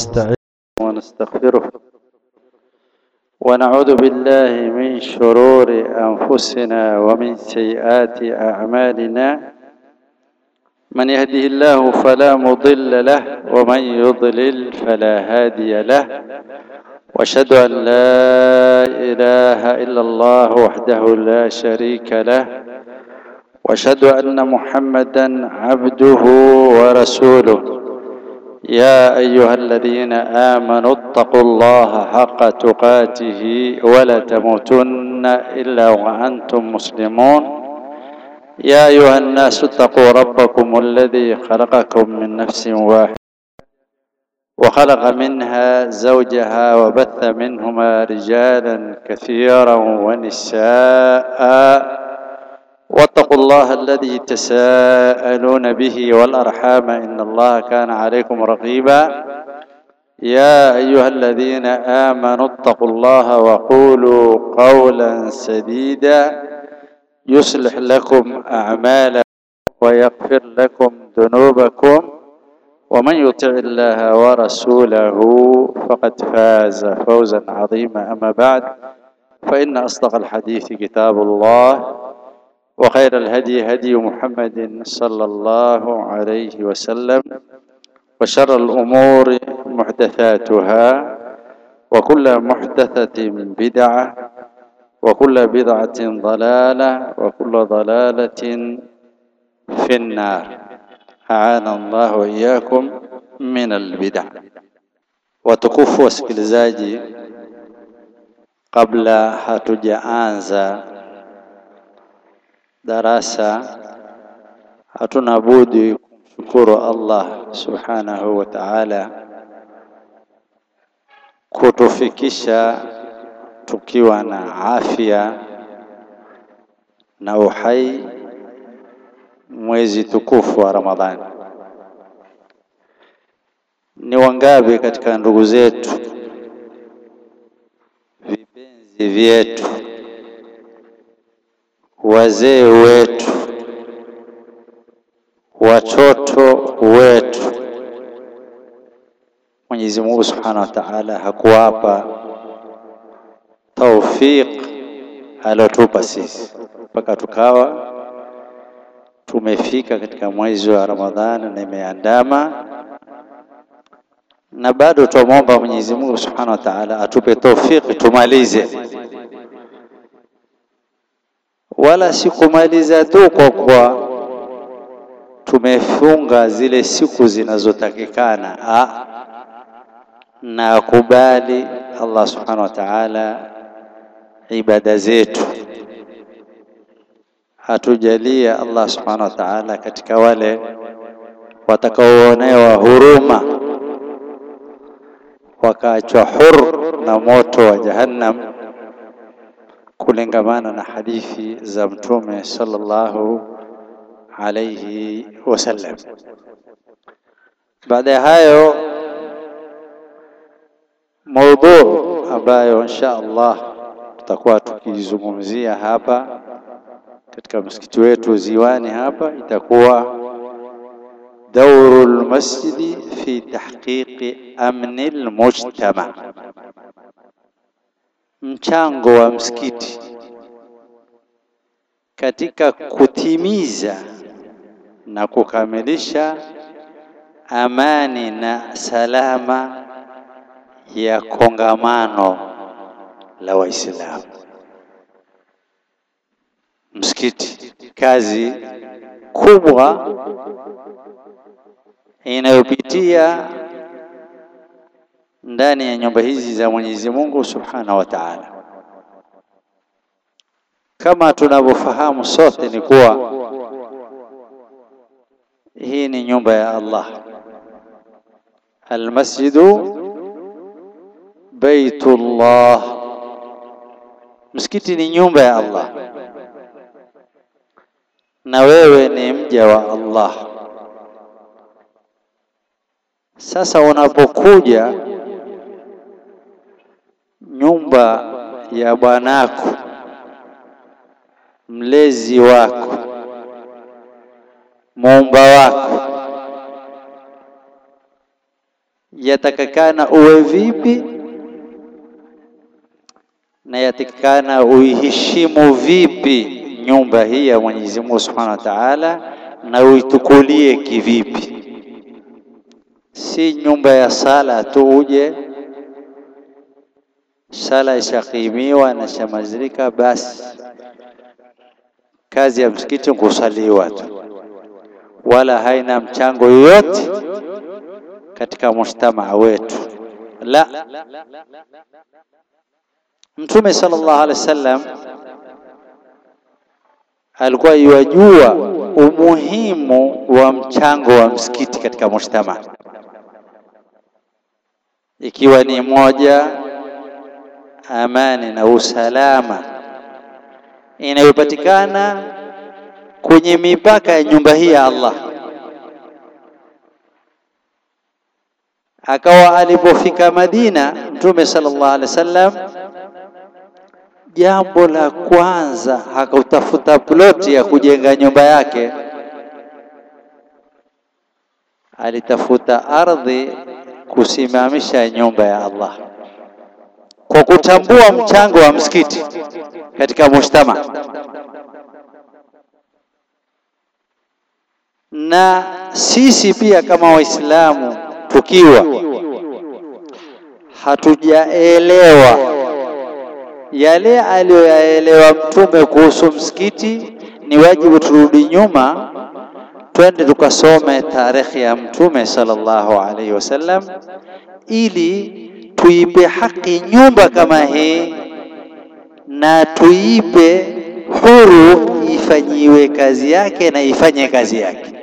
ونستعين ونستغفره ونعوذ بالله من شرور أنفسنا ومن سيئات أعمالنا من يهده الله فلا مضل له ومن يضلل فلا هادي له واشهد ان لا اله الا الله وحده لا شريك له واشهد ان محمدا عبده ورسوله يا ايها الذين امنوا اتقوا الله حق تقاته ولا تموتن الا وانتم مسلمون يا ايها الناس اتقوا ربكم الذي خلقكم من نفس واحده وخلق منها زوجها وبث منهما رجالا كثيرا ونساء واتقوا الله الذي تساءلون به والارحام ان الله كان عليكم رقيبا يا ايها الذين امنوا اتقوا الله وقولوا قولا سديدا يصلح لكم اعمالكم ويغفر لكم ذنوبكم ومن يطع الله ورسوله فقد فاز فوزا عظيما اما بعد فان اصدق الحديث كتاب الله وخير الهدي هدي محمد صلى الله عليه وسلم وشر الامور محدثاتها وكل محدثه بدعه وكل بدعه ضلاله وكل ضلاله في النار aana Allah wa iyyakum min albid'a. Watukufu wasikilizaji, kabla hatujaanza darasa, hatuna budi kumshukuru Allah subhanahu wa ta'ala kutufikisha tukiwa na afya na uhai mwezi tukufu wa Ramadhani. Ni wangapi katika ndugu zetu, vipenzi vyetu, wazee wetu, watoto wetu, Mwenyezi Mungu Subhanahu wa Ta'ala hakuwapa taufiq alotupa sisi mpaka tukawa tumefika katika mwezi wa Ramadhani na imeandama, na bado tumwomba Mwenyezi Mungu Subhanahu wa Ta'ala atupe taufiki tumalize, wala si kumaliza tu kwa kwa tumefunga zile siku zinazotakikana, na akubali Allah Subhanahu wa Ta'ala ibada zetu hatujalia Allah subhanahu wa ta'ala katika wale watakaoonewa huruma wakaachwa hur na moto wa Jahannam, kulingamana na hadithi za Mtume sallallahu alayhi wasallam. Baada ya hayo, maudhu ambayo insha Allah tutakuwa tukizungumzia hapa katika msikiti wetu Ziwani hapa itakuwa dauru lmasjidi fi tahqiqi amni lmujtama, mchango wa msikiti katika kutimiza na kukamilisha amani na salama ya kongamano la Waislamu. Msikiti kazi kubwa inayopitia ndani ya nyumba hizi za Mwenyezi Mungu Subhanahu wa Ta'ala. Kama tunavyofahamu sote ni kuwa hii ni nyumba ya Allah, almasjidu baitullah, msikiti ni nyumba ya Allah na wewe ni mja wa Allah. Sasa unapokuja nyumba ya bwanako, mlezi wako, muumba wako, yatakikana uwe vipi na yatakikana uiheshimu vipi nyumba hii ya Mwenyezi Mungu Subhanahu wa Ta'ala, na uitukulie kivipi. Si nyumba ya sala tu uje sala ishakimiwa na shamazirika, basi kazi ya msikiti kusaliwa tu, wala haina mchango yoyote katika mujtamaa wetu. La, Mtume sallallahu alaihi wasallam alikuwa yajua umuhimu wa mchango wa msikiti katika mujtamaa, ikiwa ni moja amani na usalama inayopatikana kwenye mipaka ya nyumba hii ya Allah. Akawa alipofika Madina, Mtume sallallahu alaihi wasallam, jambo la kwanza hakutafuta ploti ya kujenga nyumba yake, alitafuta ardhi kusimamisha nyumba ya Allah kwa kutambua mchango wa msikiti katika mujtama. Na sisi pia kama Waislamu tukiwa hatujaelewa yale aliyoyaelewa Mtume kuhusu msikiti, ni wajibu turudi nyuma, twende tukasome tarehe ya Mtume sallallahu alaihi wasallam ili tuipe haki nyumba kama hii na tuipe huru ifanyiwe kazi yake na ifanye kazi yake,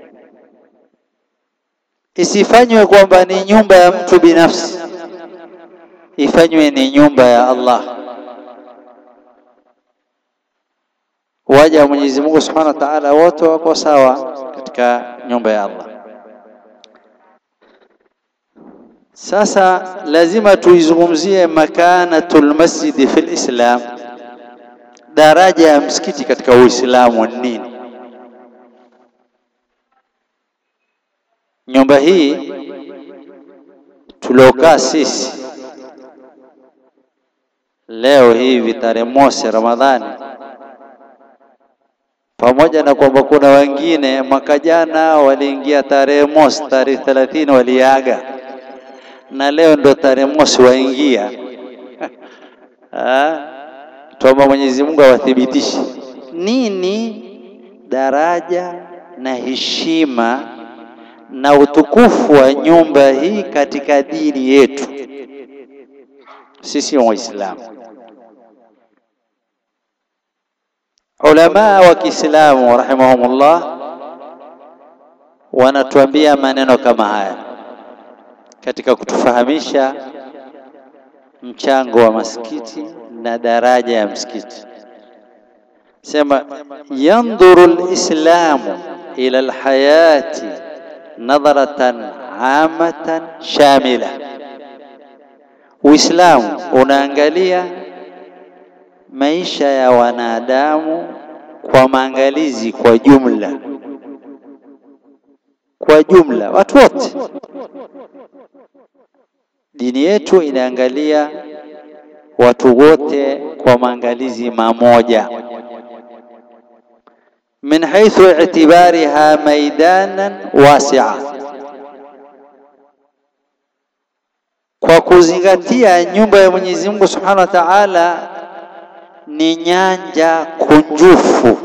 isifanywe kwamba ni nyumba ya mtu binafsi, ifanywe ni nyumba ya Allah. Waja wa Mwenyezi Mungu Subhanahu wa Ta'ala wote wako sawa katika nyumba ya Allah. Sasa lazima tuizungumzie makanatul masjidi fil Islam, daraja ya msikiti katika Uislamu ni nini? Nyumba hii tuliokaa sisi leo hivi tarehe mosi Ramadhani, pamoja na kwamba kuna wengine mwaka jana waliingia tarehe mosi, tarehe thelathini waliaga na leo ndo tarehe mosi waingia. Tuomba Mwenyezi Mungu awathibitishe nini daraja na heshima na utukufu wa nyumba hii katika dini yetu sisi Waislamu. Ulama wa Kiislamu rahimahumullah wanatuambia maneno kama haya katika kutufahamisha mchango wa masikiti na daraja ya msikiti. Sema yandhuru lislamu ila alhayati nadharatan amatan shamila, Uislamu unaangalia maisha ya wanadamu kwa maangalizi kwa jumla, kwa jumla watu wote Dini yetu inaangalia watu wote kwa maangalizi mamoja, min haithu i'tibariha maidanan wasi'a, kwa kuzingatia nyumba ya Mwenyezi Mungu Subhanahu wa Ta'ala ni nyanja kunjufu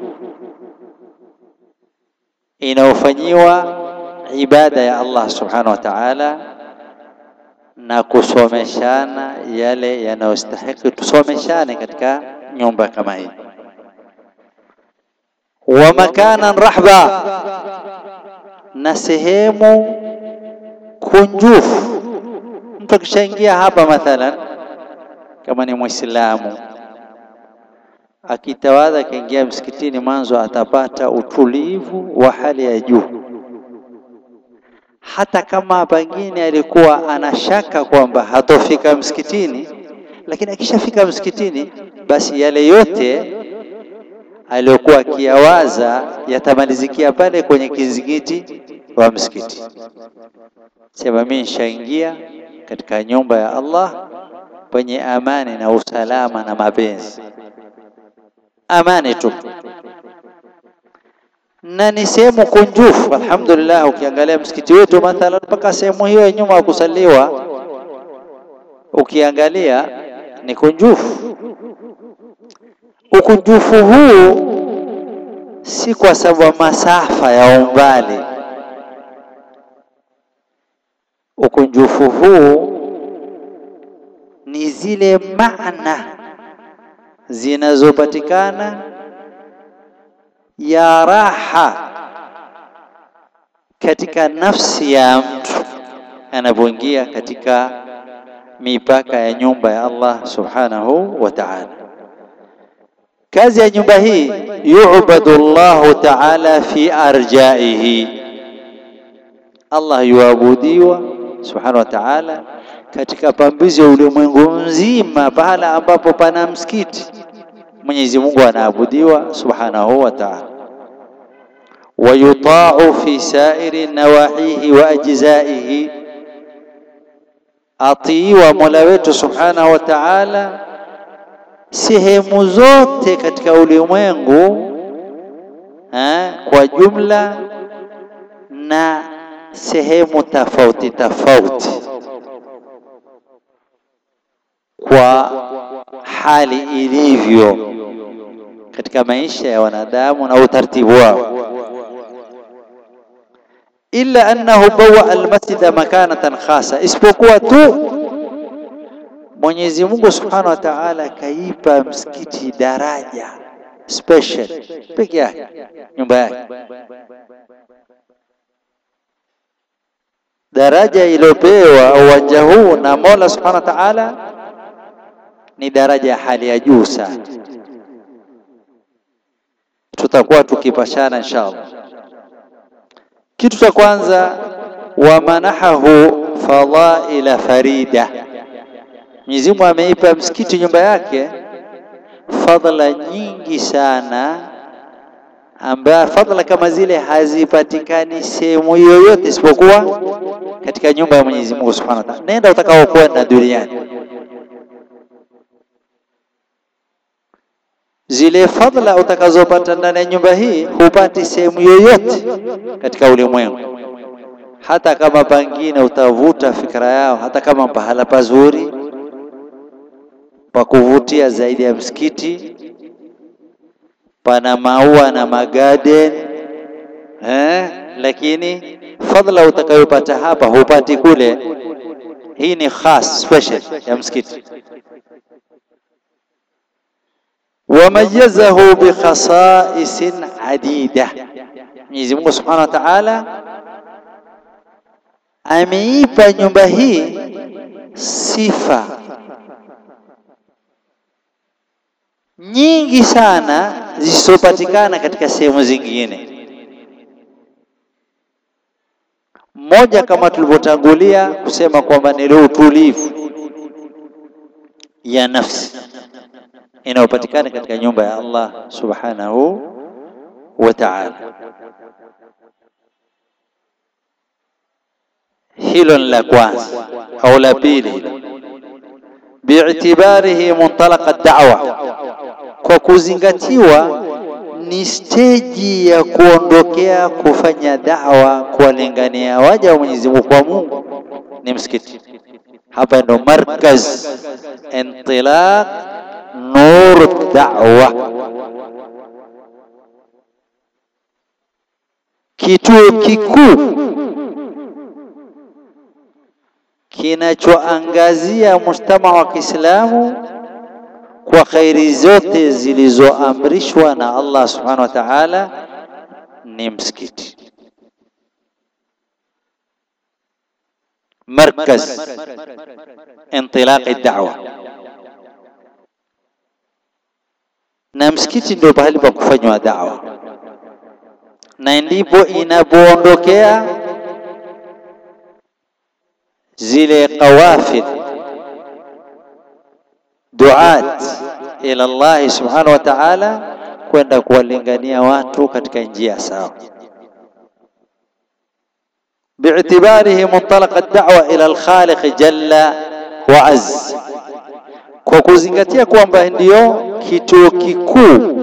inayofanyiwa ibada ya Allah Subhanahu wa Ta'ala na kusomeshana yale yanayostahiki tusomeshane katika nyumba kama hii. Wa makanan rahba, na sehemu kunjufu. Mtu akishaingia hapa mathalan, kama ni Muislamu akitawadha akaingia msikitini, mwanzo atapata utulivu wa hali ya juu hata kama pengine alikuwa anashaka kwamba hatofika msikitini, lakini akishafika msikitini, basi yale yote aliyokuwa akiyawaza yatamalizikia pale kwenye kizingiti wa msikiti, sema mimi nishaingia katika nyumba ya Allah kwenye amani na usalama na mapenzi, amani tu, na ni sehemu kunjufu. Alhamdulillah, ukiangalia msikiti wetu mathalan, mpaka sehemu hiyo ya nyuma ya kusaliwa, ukiangalia ni kunjufu. Ukunjufu huu si kwa sababu masafa ya umbali. Ukunjufu huu ni zile maana zinazopatikana ya raha katika nafsi ya mtu anapoingia katika mipaka ya nyumba ya Allah subhanahu wa ta'ala. Kazi ya nyumba hii yu'badu Allahu ta'ala fi arjaihi, Allah yuabudiwa subhanahu wa ta'ala katika pambizi ya ulimwengu mzima, pahala ambapo pana msikiti Mwenyezi Mungu anaabudiwa subhanahu wa ta'ala, wa yuta'u fi sairi nawahihi wa ajzaihi, atiiwa Mola wetu subhanahu wa ta'ala sehemu zote katika ulimwengu ha, kwa jumla na sehemu tofauti tofauti kwa hali ilivyo katika maisha ya wanadamu na utaratibu wao, illa annahu bawa almasjida makanatan khasa, isipokuwa tu Mwenyezi Mungu Subhanahu wa Ta'ala kaipa msikiti daraja special peke yake, nyumba yake. Daraja iliyopewa uwanja huu na Mola Subhanahu wa Ta'ala ni daraja ya hali ya juu sana. Tutakuwa tukipashana inshallah. Kitu cha kwanza, wa manahahu fadaila farida Mwenyezi Mungu ameipa msikiti nyumba yake fadhila nyingi sana, ambayo fadhila kama zile hazipatikani sehemu yoyote isipokuwa katika nyumba ya Mwenyezi Mungu Subhanahu wa Ta'ala. Nenda utakao kwenda duniani, zile fadhila utakazopata ndani ya nyumba hii hupati sehemu yoyote katika ulimwengu, hata kama pangine utavuta fikra yao, hata kama pahala pazuri pa kuvutia zaidi ya msikiti, pana maua na magarden eh, lakini fadhila utakayopata hapa hupati kule. Hii ni khas special ya msikiti. Wamayazahu bikhasaisin adida, Mwenyezi Mungu Subhanahu wa Ta'ala ameipa nyumba hii sifa nyingi sana zisizopatikana katika sehemu zingine. Mmoja kama tulivyotangulia kusema kwamba ni utulivu ya nafsi inayopatikana katika nyumba ya Allah subhanahu wa ta'ala. Hilo ni la kwanza au la pili, bi'tibarihi muntalaqa da'wa kwa kuzingatiwa ni steji ya kuondokea kufanya da'wa, kuwalingania waja wa Mwenyezi Mungu kwa Mungu ni msikiti. Hapa ndo markaz intilaq nur da'wa, kituo kikuu kinachoangazia mujtama wa Kiislamu kwa khairi zote zilizoamrishwa na Allah subhanahu wa ta'ala ni msikiti. Markaz intilaqi da'wa, na msikiti ndio pahali pa kufanywa da'wa, na ndipo inapoondokea zile qawafid duat ila Allah subhanahu wa ta'ala, kwenda kuwalingania watu katika njia sawa. bi'tibarihi muntalaqa ad-da'wa ila al-khaliq jalla wa azz, kwa kuzingatia kwamba ndiyo kituo kikuu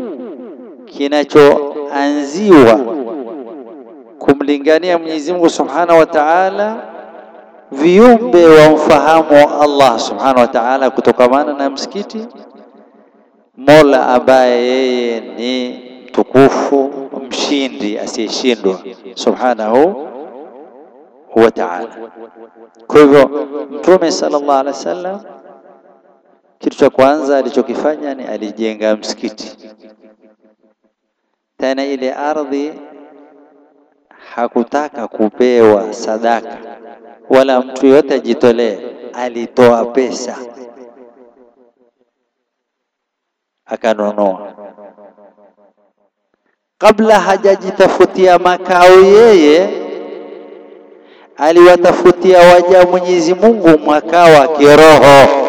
kinachoanziwa kumlingania Mwenyezi Mungu Subhanahu wa Ta'ala, viumbe wamfahamu Allah Subhanahu wa Ta'ala kutokamana na msikiti, Mola ambaye yeye ni tukufu, mshindi asiyeshindwa Subhanahu wa Ta'ala. Kwa hivyo Mtume sallallahu alaihi wasallam kitu cha kwanza alichokifanya ni alijenga msikiti, tena ile ardhi hakutaka kupewa sadaka wala mtu yote ajitolee, alitoa pesa akanunua. Kabla hajajitafutia makao yeye, aliwatafutia waja Mwenyezi Mungu makao wa kiroho.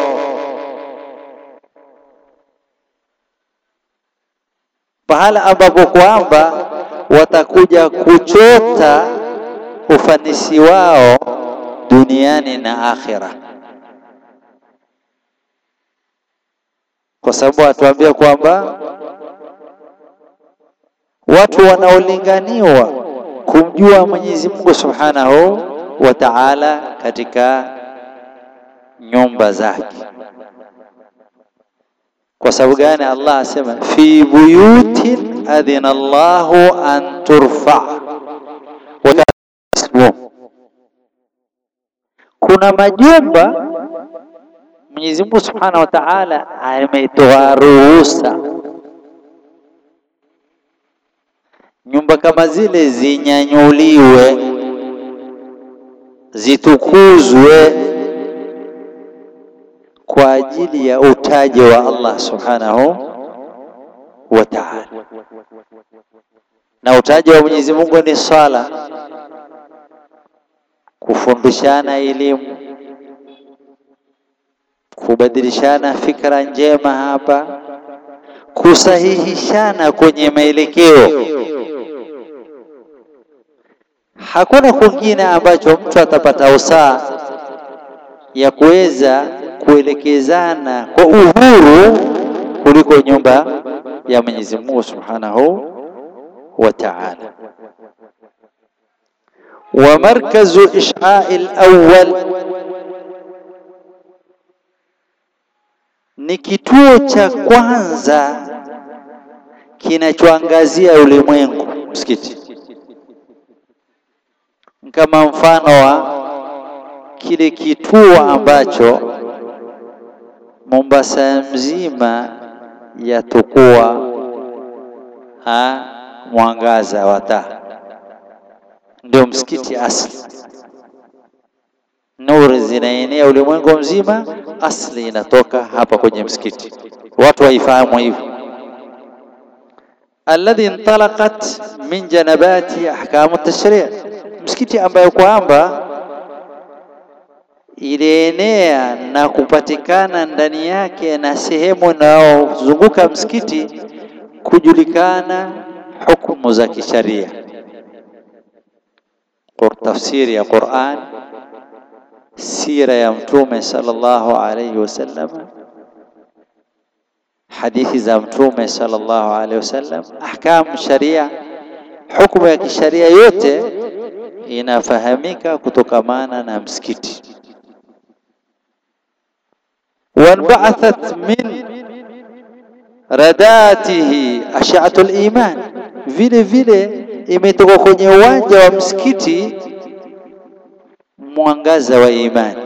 pahala ambapo kwamba watakuja kuchota ufanisi wao duniani na akhira, kwa sababu atuambia kwamba watu wanaolinganiwa kumjua Mwenyezi Mungu Subhanahu wa Ta'ala katika nyumba zake. Kwa sababu gani? Allah asema fi buyutin adhina Allahu an turfa kuna majumba Mwenyezi Mungu Subhanahu wa Ta'ala ametoa ruhusa nyumba kama zile zinyanyuliwe, zitukuzwe kwa ajili ya utaji wa Allah Subhanahu wa Ta'ala. Na utaji wa Mwenyezi Mungu ni swala, kufundishana elimu, kubadilishana fikra njema hapa, kusahihishana kwenye maelekeo. Hakuna kwingine ambacho mtu atapata usaa ya kuweza kuelekezana kwa uhuru kuliko nyumba ya Mwenyezi Mungu Subhanahu wa Ta'ala. Wa markazu ishai al-awwal ni kituo cha kwanza kinachoangazia ulimwengu, msikiti kama mfano wa kile kituo ambacho Mombasa mzima yatukua ha mwangaza wa taa, ndio msikiti asli. Nuru zinaenea ulimwengu mzima, asli inatoka hapa kwenye msikiti. Watu waifahamu hivyo. Alladhi intalaqat min janabati ahkamu tashri', msikiti ambayo kwamba ilienea na kupatikana ndani yake na sehemu inayozunguka msikiti kujulikana hukumu za kisharia, tafsiri ya Qur'an, sira ya Mtume sallallahu alayhi wasallam, hadithi za Mtume sallallahu alayhi wasallam, ahkamu sharia, hukumu ya kisharia yote inafahamika kutokamana na msikiti wanbaathat min radatihi ash'atu al-iman, vile vile imetoka kwenye uwanja wa msikiti mwangaza wa imani.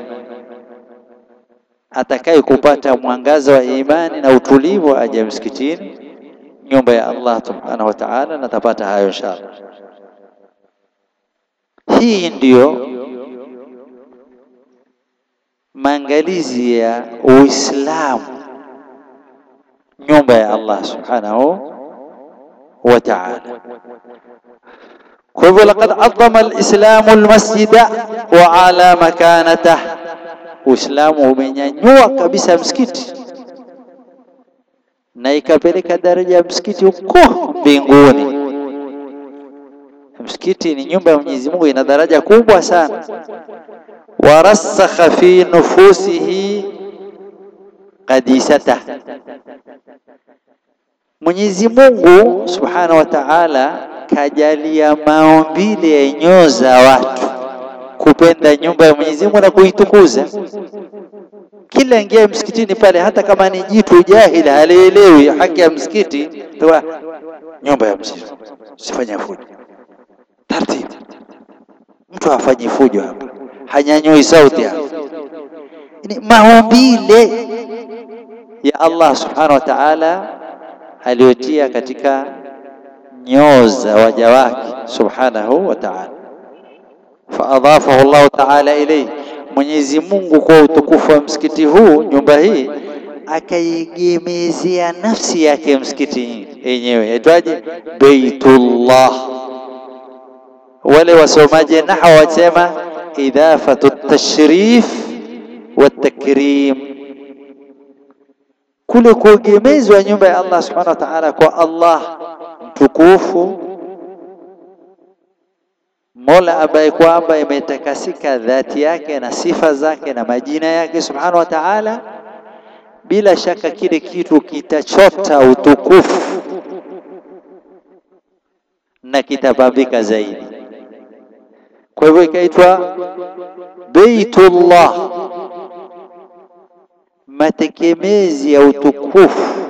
Atakaye kupata mwangaza wa imani na utulivu aje msikitini, nyumba ya Allah subhanahu wa ta'ala, na tapata hayo inshallah. Hii ndiyo maangalizi ya Uislamu, nyumba ya Allah subhanahu wa ta'ala. Kwa hivyo, laqad adhama alislamu almasjida wa ala makanatah, Uislamu umenyanyua kabisa msikiti na ikapeleka daraja ya msikiti huko mbinguni. Msikiti ni nyumba ya Mwenyezi Mungu, ina daraja kubwa sana. warasakha fi nufusihi qadisata, Mwenyezi Mungu Subhanahu wa Ta'ala kajalia maumbile ya nyoyo za watu kupenda nyumba ya Mwenyezi Mungu na kuitukuza. Kila ingia msikitini pale, hata kama ni jitu jahili halielewi haki ya msikiti, toa nyumba ya msikiti, usifanye fujo, taratibu. Mtu hafanyi fujo hapa, hanyanyui sauti hapa. Ni maumbile ya Allah Subhanahu wa Ta'ala aliyotia katika nyoo za waja wake Subhanahu wa Ta'ala faadhafahu Allahu ta'ala ilayhi, Mwenyezi Mungu kwa utukufu wa msikiti huu, nyumba hii akaigemezea nafsi yake msikiti yenyewe, yaitwaje? Baitullah. Wale wasomaji nahwa wasema idafatu tashrif wa takrim, kule kuegemezwa nyumba ya Allah subhanahu wa ta'ala kwa Allah mtukufu Mola ambaye kwamba imetakasika dhati yake na sifa zake na majina yake subhanahu wa ta'ala, bila shaka kile kitu kitachota utukufu na kitapambika zaidi. Kwa hivyo ikaitwa Baitullah, matekemezi ya utukufu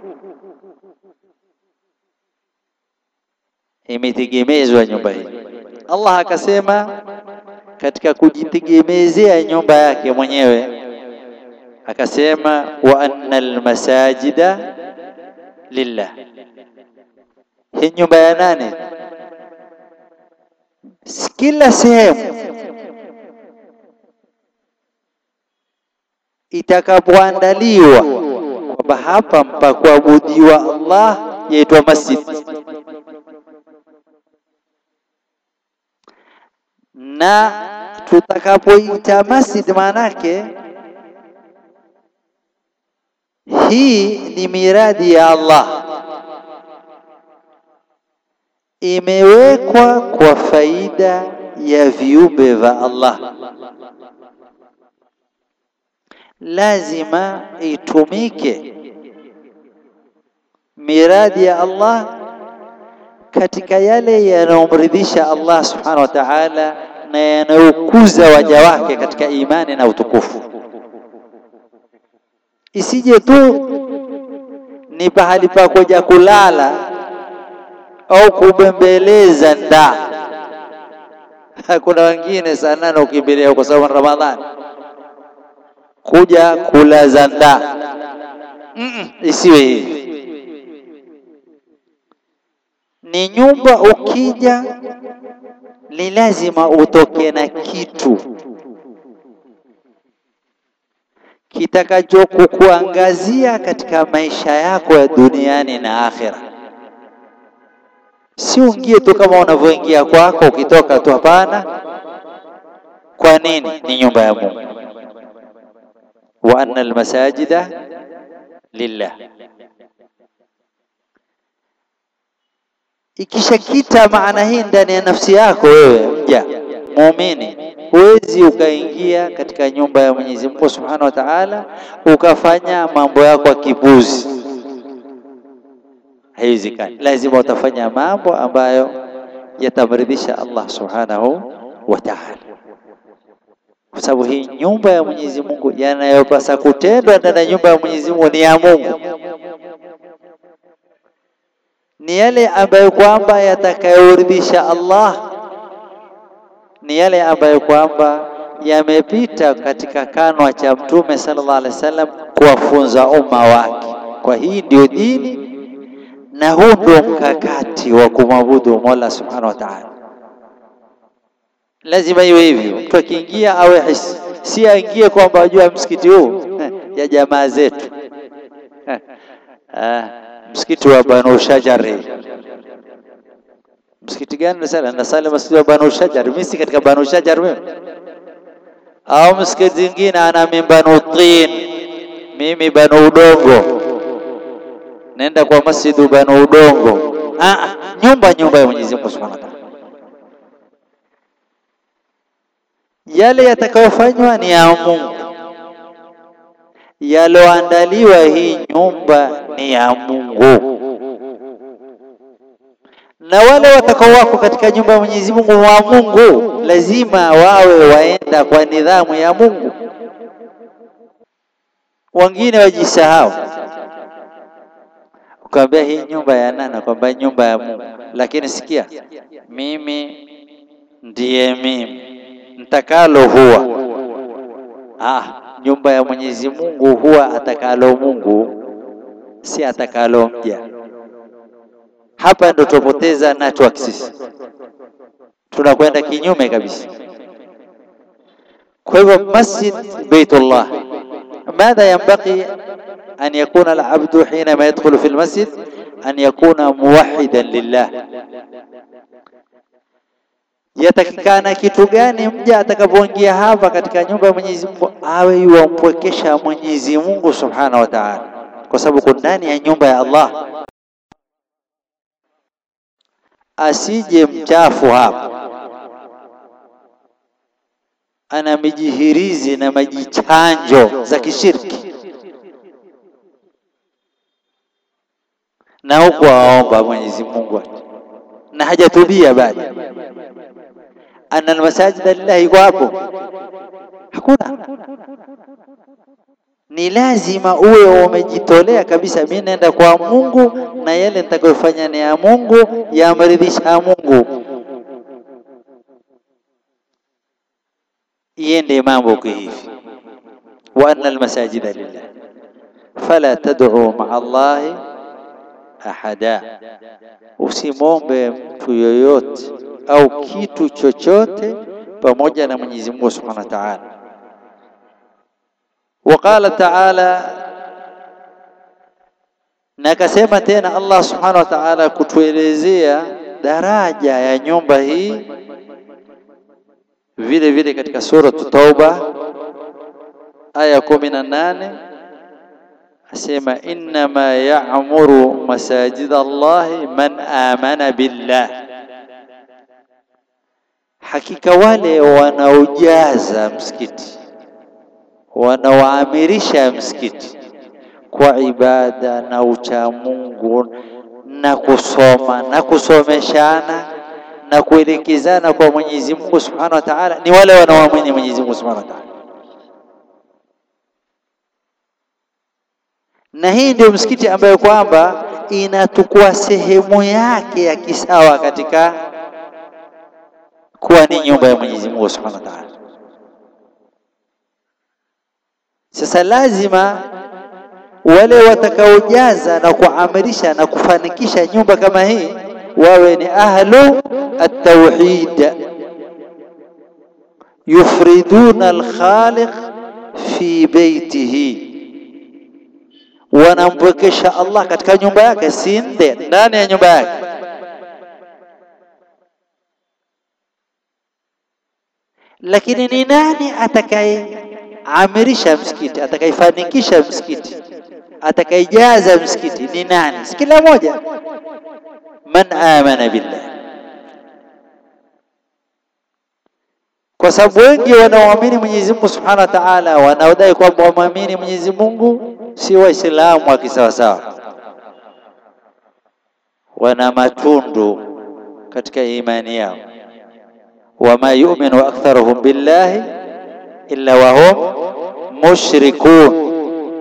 imetegemezwa nyumba hii. Allah akasema katika kujitegemezea nyumba yake mwenyewe akasema, wa annal masajida lillah. Hii nyumba ya nane, kila sehemu itakapoandaliwa kwamba hapa mpakuabudiwa Allah yaitwa masjid na tutakapoita masjid, maanake hii ni miradi ya Allah, imewekwa kwa faida ya viumbe vya Allah, lazima itumike miradi ya Allah katika yale yanayomridhisha Allah subhanahu wa ta'ala na yanayokuza waja wake katika imani na utukufu. Isije tu ni pahali pa kuja kulala au kubembeleza ndaa. Kuna wengine saa nane ukimbilia kwa sababu Ramadhani kuja kulaza ndaa. Mm -mm, isiwe hivi ni nyumba ukija, ni lazima utoke na kitu kitakacho kukuangazia katika maisha yako ya duniani na akhera. Si uingie tu kama unavyoingia kwako ukitoka tu, hapana. Kwa nini? Ni nyumba ya Mungu, wa anna almasajida lillah Ikishakita maana hii ndani ya nafsi yako wewe mja muumini, huwezi ukaingia katika nyumba ya Mwenyezi Mungu Subhanahu wa Ta'ala ukafanya mambo yako ya kibuzi, haiwezekani. Lazima utafanya mambo ambayo yatamridhisha Allah Subhanahu wa Ta'ala, kwa sababu hii nyumba ya Mwenyezi Mungu, yanayopasa kutendwa ndani ya nyumba ya Mwenyezi Mungu ni ya Mungu ni yale ambayo kwamba yatakayoridhisha Allah, ni yale ambayo kwamba yamepita katika kanwa cha Mtume sallallahu alaihi wasallam kuwafunza umma wake. Kwa hii ndio dini na huu ndio mkakati wa kumwabudu Mola subhanahu wa ta'ala. Lazima iwe hivyo, mtu akiingia awe hisi, si aingie kwamba ajua msikiti huu ya jamaa zetu msikiti wa Banu Shajari. Msikiti gani nasala? Nasala msikiti wa Banu Shajari. Mimi si katika Banu Shajari mimi, au msikiti zingine ana min Banu Tin, mimi Banu Udongo, nenda kwa masjidu Banu Udongo. Ah, nyumba nyumba ya Mwenyezi Mungu Subhanahu wa Ta'ala. yale yatakayofanywa ni ya Mungu, yaloandaliwa hii nyumba ni ya Mungu, na wale watakao wako katika nyumba ya Mwenyezi Mungu wa Mungu lazima wawe waenda kwa nidhamu ya Mungu. Wengine wajisahau, ukamwambia hii nyumba ya nani? Kwamba nyumba ya Mungu, lakini sikia, mimi ndiye mimi mtakalo huwa ah, nyumba ya Mwenyezi Mungu huwa atakalo Mungu, si atakalo mja. Hapa ndo tupoteza network sisi, tunakwenda kinyume kabisa. Kwa hivyo masjid Baitullah, madha yanbaghi an yakuna alabdu hinama yadkhulu fi almasjid an yakuna muwahidan lillah yatakikana kitu gani mja atakapoingia hapa katika nyumba ya Mwenyezi Mungu awe yuwampwekesha Mwenyezi Mungu Subhanahu wa Ta'ala, kwa sababu kuna ndani ya nyumba ya Allah. Asije mchafu hapa ana mijihirizi na majichanjo za kishirki, na huku aomba Mwenyezi Mungu na hajatubia bado ana almasajida lillahi iko hapo, hakuna. Ni lazima uwe umejitolea kabisa, mimi naenda kwa Mungu na yale nitakayofanya ni ya Mungu, yamridhisha Mungu, iende mambo kwa hivi. wa anna almasajida lillah fala tad'u ma'a Allahi ahada, usimwombe mtu yoyote au kitu chochote pamoja na Mwenyezi Mungu Subhanahu wa Ta'ala. Waqala Ta'ala, na akasema tena Allah Subhanahu wa Ta'ala kutuelezea daraja ya nyumba hii vile vile katika sura Tauba aya kumi na nane asema innama ya'muru masajida Allahi man amana billah Hakika wale wanaojaza msikiti wanaoamirisha msikiti kwa ibada na uchamungu na kusoma na kusomeshana na kuelekezana kwa Mwenyezi Mungu Subhanahu wa Ta'ala, ni wale wanaoamini Mwenyezi Mungu Subhanahu wa Ta'ala. Na hii ndio msikiti ambayo kwamba inatukua sehemu yake ya kisawa katika kuwa ni nyumba ya Mwenyezi Mungu Subhanahu wa Ta'ala. Sasa lazima wale watakaojaza na kuamirisha na kufanikisha nyumba kama hii wawe ni ahlu at-tauhid, yufriduna al-khaliq fi baitihi, wanampwekesha Allah katika nyumba yake, si nde ndani ya nyumba yake. Lakini ni nani atakayeamirisha msikiti, atakayefanikisha msikiti, atakayejaza msikiti? Ni nani? Si kila moja. Man amana billah, kwa sababu wengi wanaoamini Mwenyezi Mungu Subhanahu wa Ta'ala, wanaodai kwamba wamwamini Mwenyezi Mungu si Waislamu wa kisawasawa, wana matundu katika imani yao wama yu'minu aktharuhum billahi illa wahum mushrikun,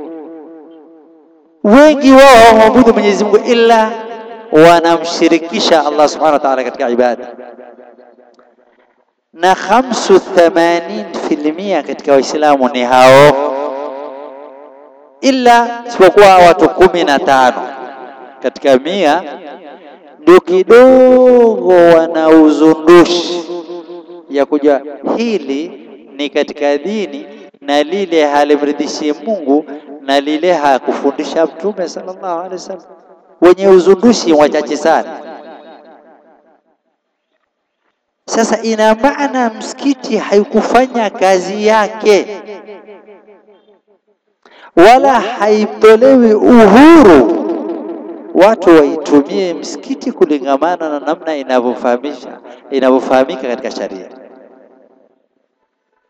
wengi wao hawamwabudu Mwenyezi Mungu ila wanamshirikisha Allah subhanahu wa ta'ala katika ibada, na khamsu themanini filimia katika Waislamu ni hao, ila isipokuwa watu kumi na tano katika mia ndio kidogo wana uzundushi ya kuja hili ni katika dini na lile halimridhishi Mungu na lile hakufundisha Mtume sallallahu alaihi wasallam. Wenye uzundushi wachache sana. Sasa ina maana msikiti haikufanya kazi yake, wala haitolewi uhuru watu waitumie msikiti kulingamana na namna inavyofahamisha inavyofahamika katika sharia.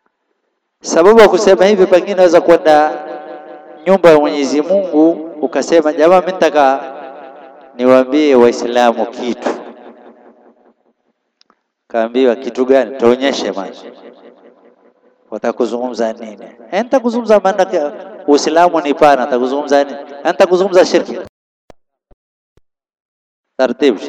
Sababu ya kusema hivi, pengine unaweza kwenda nyumba ya Mwenyezi Mungu ukasema, jamaa, mimi nataka niwaambie Waislamu kitu. Kaambiwa kitu gani? Tuonyeshe maji. Watakuzungumza nini? Eh, nitakuzungumza maana Uislamu ni pana, nitakuzungumza nini? Eh, nitakuzungumza shirki. Taratibu.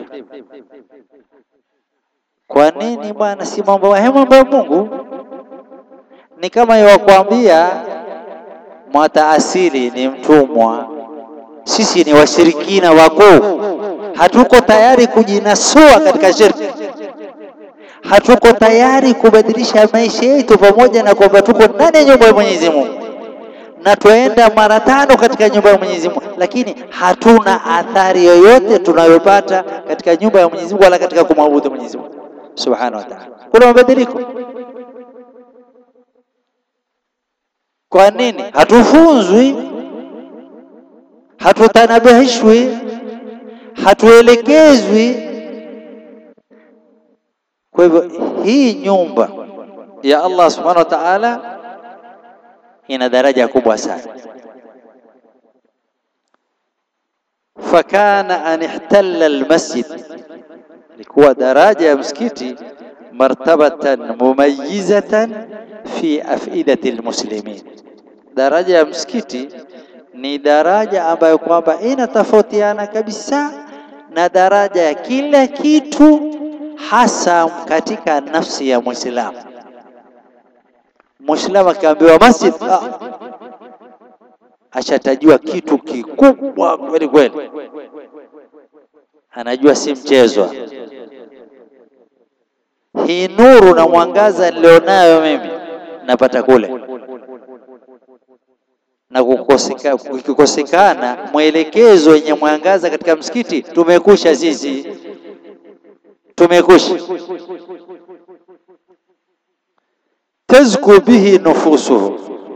Kwa nini bwana? Si mambo ya mambo ya Mungu. Ni kama yawakwambia mwataasili ni mtumwa, sisi ni washirikina wakuu, hatuko tayari kujinasua katika shirki, hatuko tayari kubadilisha maisha yetu, pamoja na kwamba tuko ndani ya nyumba ya Mwenyezi Mungu na twaenda mara tano katika nyumba ya Mwenyezi Mungu, lakini hatuna athari yoyote tunayopata katika nyumba ya Mwenyezi Mungu wala katika kumwabudu Mwenyezi Mungu Subhanahu wa Ta'ala. Kuna mabadiliko. Kwa nini? Hatufunzwi, hatutanabihishwi, hatuelekezwi. Kwa hivyo hii nyumba ya Allah Subhanahu wa Ta'ala ina daraja kubwa sana. Fakana an ihtalla almasjid, ilikuwa daraja ya msikiti martabatan mumayyizatan fi afidati almuslimin. Daraja ya msikiti ni daraja ambayo kwamba inatofautiana kabisa na daraja ya kila kitu, hasa katika nafsi ya Muislamu. Muislamu akiambiwa masjid, ah, ashatajua kitu kikubwa kweli kweli, anajua si mchezo. Hii nuru na mwangaza nilionayo mimi napata kule, na kukikosekana mwelekezo wenye mwangaza katika msikiti, tumekusha sisi, tumekusha tazku bihi nufusuhu,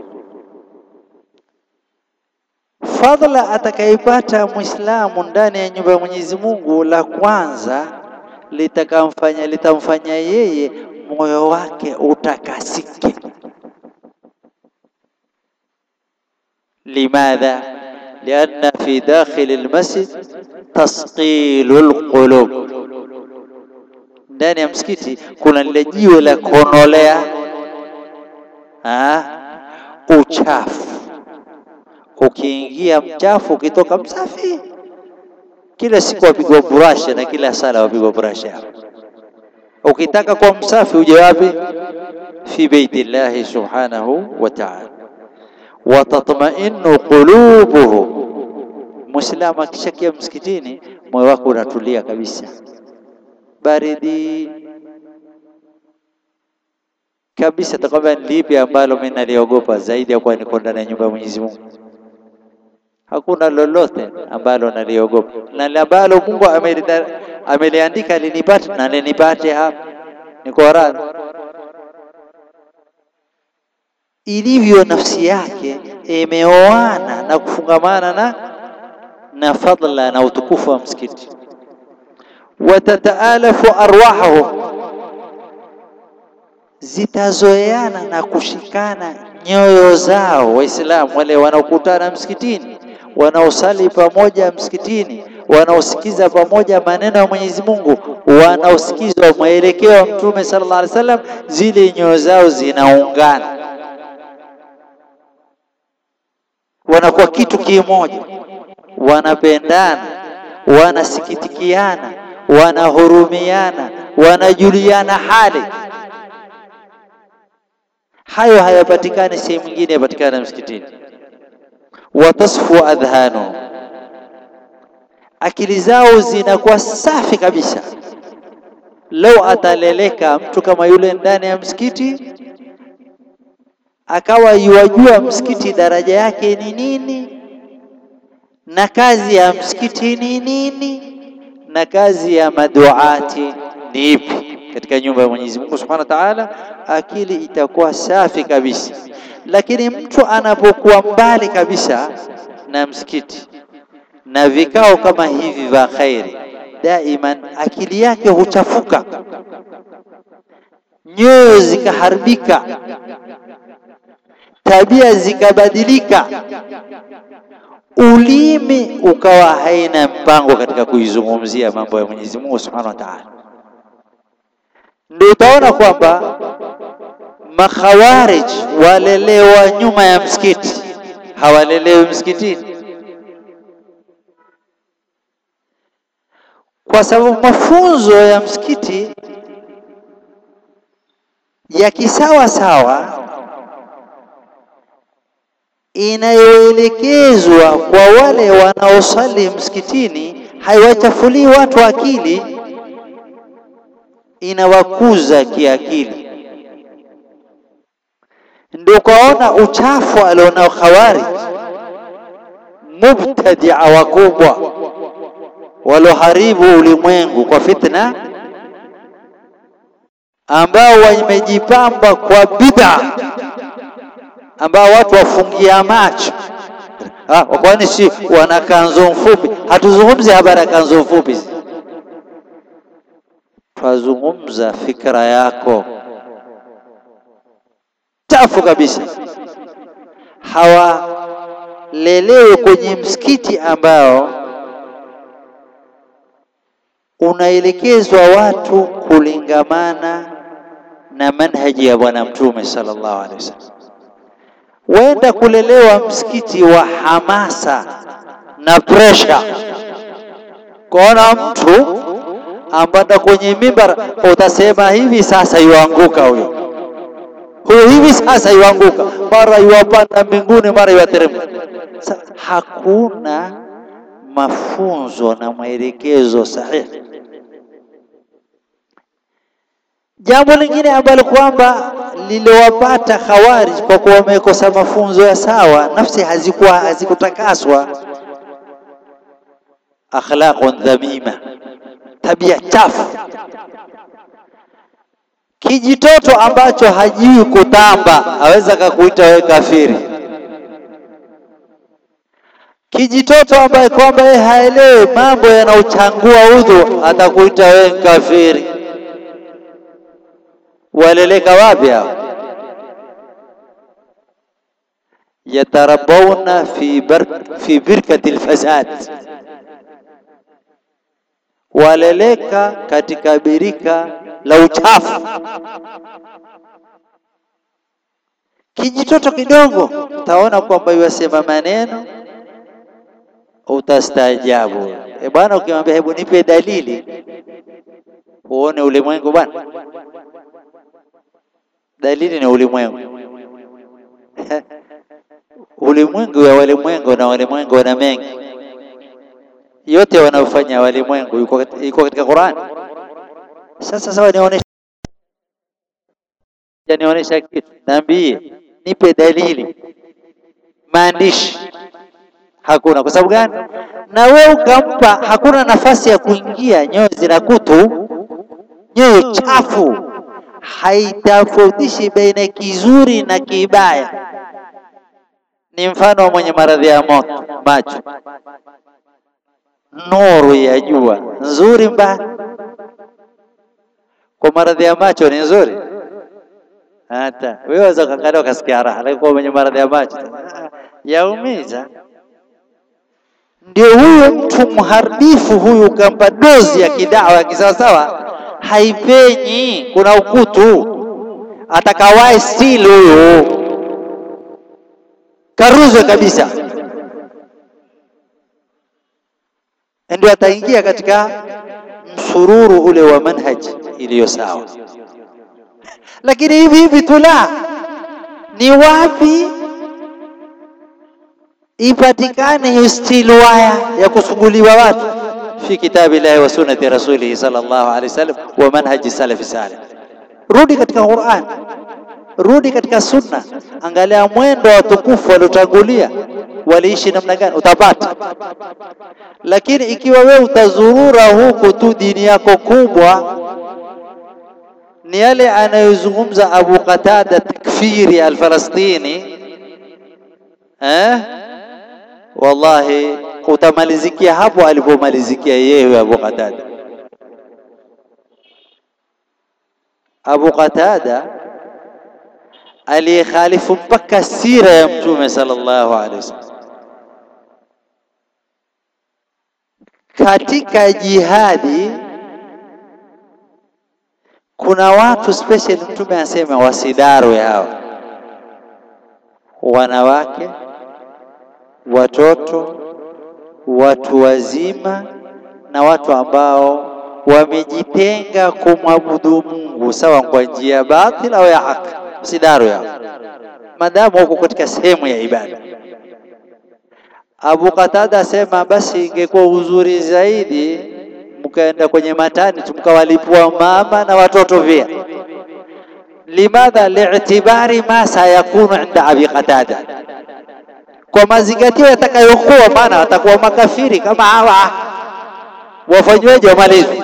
fadhila atakaipata Muislamu ndani ya nyumba ya Mwenyezi Mungu, la kwanza litakamfanya litamfanya yeye moyo wake utakasike. Limadha? lianna fi dakhil almasjid tasqilu alqulub, ndani ya msikiti kuna lile jiwe la kuonolea uchafu. Ukiingia mchafu, ukitoka msafi. Kila siku wapigwa burasha na kila sala wapigwa burasha hapo. Ukitaka kuwa msafi uje wapi? Fi baiti llahi subhanahu wa ta'ala, wa tatma'innu qulubuhu. Muislamu akishakia msikitini, moyo wako unatulia kabisa, baridi kabisa. Takwambia ni lipi ambalo mimi naliogopa zaidi ya kuwa niko ndani ya nyumba ya Mwenyezi Mungu? Hakuna lolote ambalo naliogopa, na ambalo Mungu ameliandika linipate na linipate hapa, niko radhi. Ilivyo nafsi yake imeoana na kufungamana na na fadla na utukufu wa msikiti, watataalafu arwahahum zitazoeana na kushikana nyoyo zao. Waislamu wale wanaokutana msikitini, wanaosali pamoja msikitini, wanaosikiza pamoja maneno ya Mwenyezi Mungu, wanaosikiza mwelekeo wa Mtume sallallahu alaihi wasallam, zile nyoyo zao zinaungana, wanakuwa kitu kimoja, wanapendana, wanasikitikiana, wanahurumiana, wanajuliana hali hayo hayapatikani sehemu nyingine, yapatikana msikitini. Watasfu adhhanu, akili zao zinakuwa safi kabisa. Lau ataleleka mtu kama yule ndani ya msikiti, akawa yuwajua msikiti daraja yake ni nini na kazi ya msikiti ni nini na kazi ya maduati ni ipi katika nyumba ya Mwenyezi Mungu Subhanahu wa Ta'ala, akili itakuwa safi kabisa. Lakini mtu anapokuwa mbali kabisa na msikiti na vikao kama hivi vya khairi, daiman akili yake huchafuka, nyoyo zikaharibika, tabia zikabadilika, ulimi ukawa haina mpango katika kuizungumzia mambo ya Mwenyezi Mungu Subhanahu wa Ta'ala, ndio utaona kwamba makhawarij walelewa nyuma ya msikiti, hawalelewi msikitini, kwa sababu mafunzo ya msikiti ya kisawa sawa inayoelekezwa kwa wale wanaosali msikitini haiwachafulii watu akili, inawakuza kiakili. Ndio ukaona uchafu alionao Khawarij, mubtadia wakubwa waloharibu ulimwengu kwa fitna, ambao wamejipamba kwa bid'a ambao watu wafungia macho. Ah, kwani si wana kanzo mfupi? Hatuzungumzi habari ya kanzo mfupi, twazungumza fikra yako chafu kabisa. Hawalelewe kwenye msikiti ambao unaelekezwa watu kulingamana na manhaji ya Bwana Mtume sallallahu alaihi wasallam wenda kulelewa msikiti wa hamasa na presha, kuona mtu ambanda kwenye mimbar utasema hivi sasa yuanguka huyo huyo, hivi sasa yuanguka, mara yuwapanda mbinguni, mara yuwateremka. Hakuna mafunzo na maelekezo sahihi. Jambo lingine ambalo kwamba liliwapata Khawarij kwa kuwa wamekosa mafunzo ya sawa, nafsi hazikuwa hazikutakaswa, akhlaqun dhamima, tabia chafu. Kijitoto ambacho hajui kutamba aweza kakuita wewe kafiri. Kijitoto ambaye kwamba yeye haelewi mambo yanaochangua udhu atakuita wewe kafiri. Waleleka wapi hao? Yatarabawna fi bar fi birkati alfasad, waleleka katika birika la uchafu. Kijitoto kidogo utaona kwamba yasema maneno utastaajabu. E bwana, ukimwambia hebu nipe dalili uone ulimwengu bwana dalili ni ulimwengu ulimwengu wa walimwengu na walimwengu na mengi yote wanaofanya walimwengu iko katika Qur'an. Sasa sawa, nionyeshe nionyesha kitu, niambie, nipe dalili, maandishi. Hakuna. Kwa sababu gani? Na wewe ukampa, hakuna nafasi ya kuingia. Nyoyo zina kutu, nyoyo chafu haitafautishi baina kizuri na kibaya. Ni mfano wa mwenye maradhi ya moto macho, nuru ya jua nzuri, mbaya. Kwa maradhi ya macho ni nzuri, hata wewe waweza kuangalia ukasikia raha, lakini kwa mwenye maradhi ya macho yaumiza. Ndio huyo mtu mharibifu huyu, ukampa dozi ya kidawa ya kisawasawa haipenyi, kuna ukutu. Atakawae stili huyu karuzwe kabisa, ndio ataingia katika msururu ule wa manhaji iliyo sawa. Lakini hivi hivi tu la ni wapi ipatikane hiyo stili waya ya kusuguliwa watu fi kitabillahi wa sunnati rasulihi sallallahu alaihi wasallam wa manhaji salafi salih. Rudi katika Qur'an, rudi katika sunna, angalia mwendo wa watukufu waliotangulia waliishi namna gani, utapata. Lakini ikiwa wewe utazurura huku tu, dini yako kubwa ni yale anayozungumza Abu Qatada takfiri al-Falastini eh, wallahi utamalizikia hapo alipomalizikia yeye Abu Qatada. Abu Qatada aliyekhalifu mpaka sira ya Mtume sallallahu alaihi wasallam. Katika jihadi kuna watu special, Mtume anasema wasidarwe hawa wanawake, watoto, watu wazima na watu ambao wamejitenga kumwabudu Mungu sawa kwa njia ya batil au ya haki, msidarwe hao madamu wako katika sehemu ya ibada. Abu Qatada asema basi ingekuwa uzuri zaidi mkaenda kwenye matani mkawalipua mama na watoto pia. Limadha? li'tibari ma sayakunu inda Abi Qatada, kwa mazingatio yatakayokuwa, maana watakuwa makafiri kama hawa, wafanyweje? Wamalizi.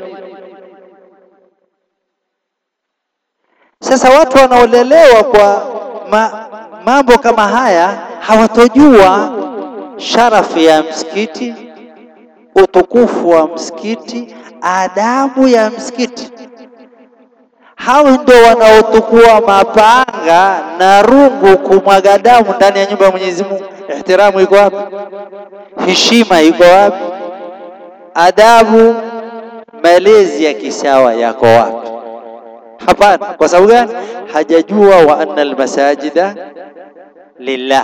Sasa watu wanaolelewa kwa ma, mambo kama haya hawatojua sharafu ya msikiti, utukufu wa msikiti, adabu ya msikiti. Hao ndio wanaotukua mapanga na rungu kumwaga damu ndani ya nyumba ya Mwenyezi Mungu. Ihtiramu iko wapi? Heshima iko wapi? Adabu, malezi ya kisawa yako wapi? Hapana. Kwa sababu gani? Hajajua wa anna almasajida lillah,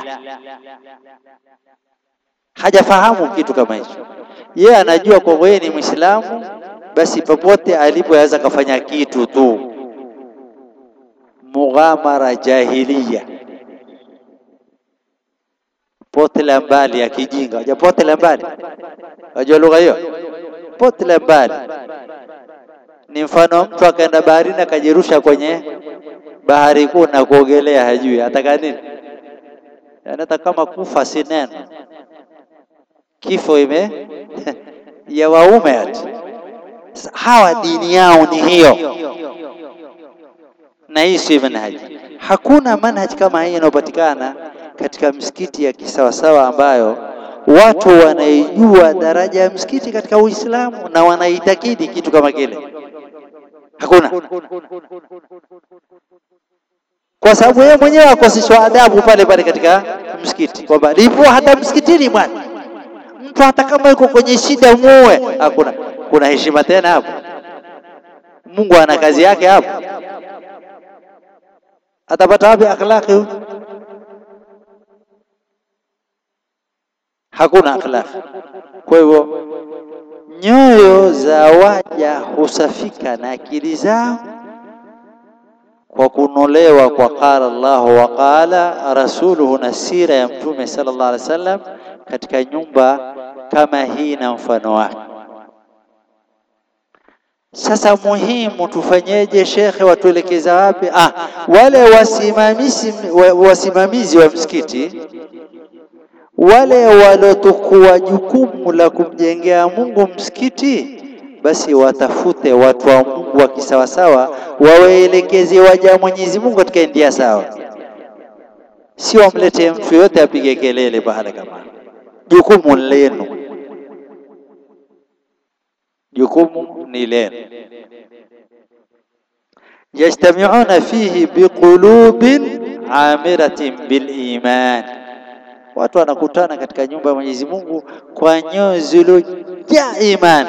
hajafahamu kitu kama hicho. Yeye anajua kwa yeye ni Muislamu, basi popote alipoweza kafanya kitu tu, mughamara jahiliya, pote la mbali ya kijinga. Unajua pote la mbali, unajua lugha hiyo? Pote la mbali ni mfano mtu akaenda baharini akajirusha kwenye bahari kuu na kuogelea, hajui ataka nini. Yani hata kama kufa si neno, kifo ime ya waume ati. Hawa dini yao ni hiyo, na hii si manhaji. Hakuna manhaji kama hii inayopatikana katika msikiti ya kisawasawa ambayo watu wanaijua daraja ya msikiti katika Uislamu na wanaitakidi kitu kama kile hakuna kwa sababu yeye mwenyewe akoseshwa adabu pale pale katika msikiti, kwamba lipo hata msikitini bwana, mtu hata kama yuko kwenye shida muue. Hakuna, kuna heshima tena hapo? Mungu ana kazi yake hapo, atapata wapi akhlaqi huyu? Hakuna akhlaqi. Kwa hivyo nyoyo za waja husafika na akili zao kwa kunolewa kwa qala Allahu wa qala rasuluhu, na sira ya Mtume sallallahu alaihi wasallam katika nyumba kama hii na mfano wake. Sasa muhimu tufanyeje? Shekhe, watuelekeza wapi? Ah, wale wasimamizi wasimamizi wa msikiti wale waliotukua jukumu la kumjengea Mungu msikiti, basi watafute watu wa Mungu wa kisawasawa, wawaelekeze waja Mwenyezi Mungu katika njia sawa, si wamlete mtu yote apige kelele pahala kama. Jukumu lenu, jukumu ni lenu. Yajtamiuna fihi biqulubin amiratin biliman watu wanakutana katika nyumba ya Mwenyezi Mungu kwa nyoyo zilizojaa imani.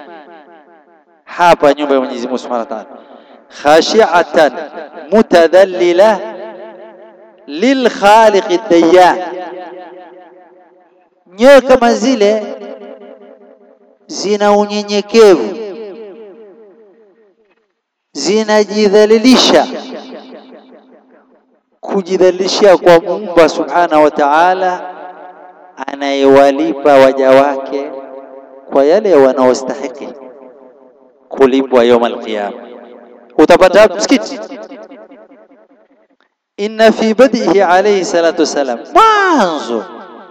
Hapa nyumba ya Mwenyezi Mungu Subhanahu wa Ta'ala, khashi'atan mutadhallila lilkhaliqi dayyan, nyoyo kama zile zina unyenyekevu, zinajidhalilisha kujidhalilishia kwa Muumba Subhanahu wa Ta'ala, anayewalipa waja wake kwa yale wanaostahiki kulipwa يوم القيامة. Utapata msikiti, inna fi badihi alayhi salatu wassalam, mwanzo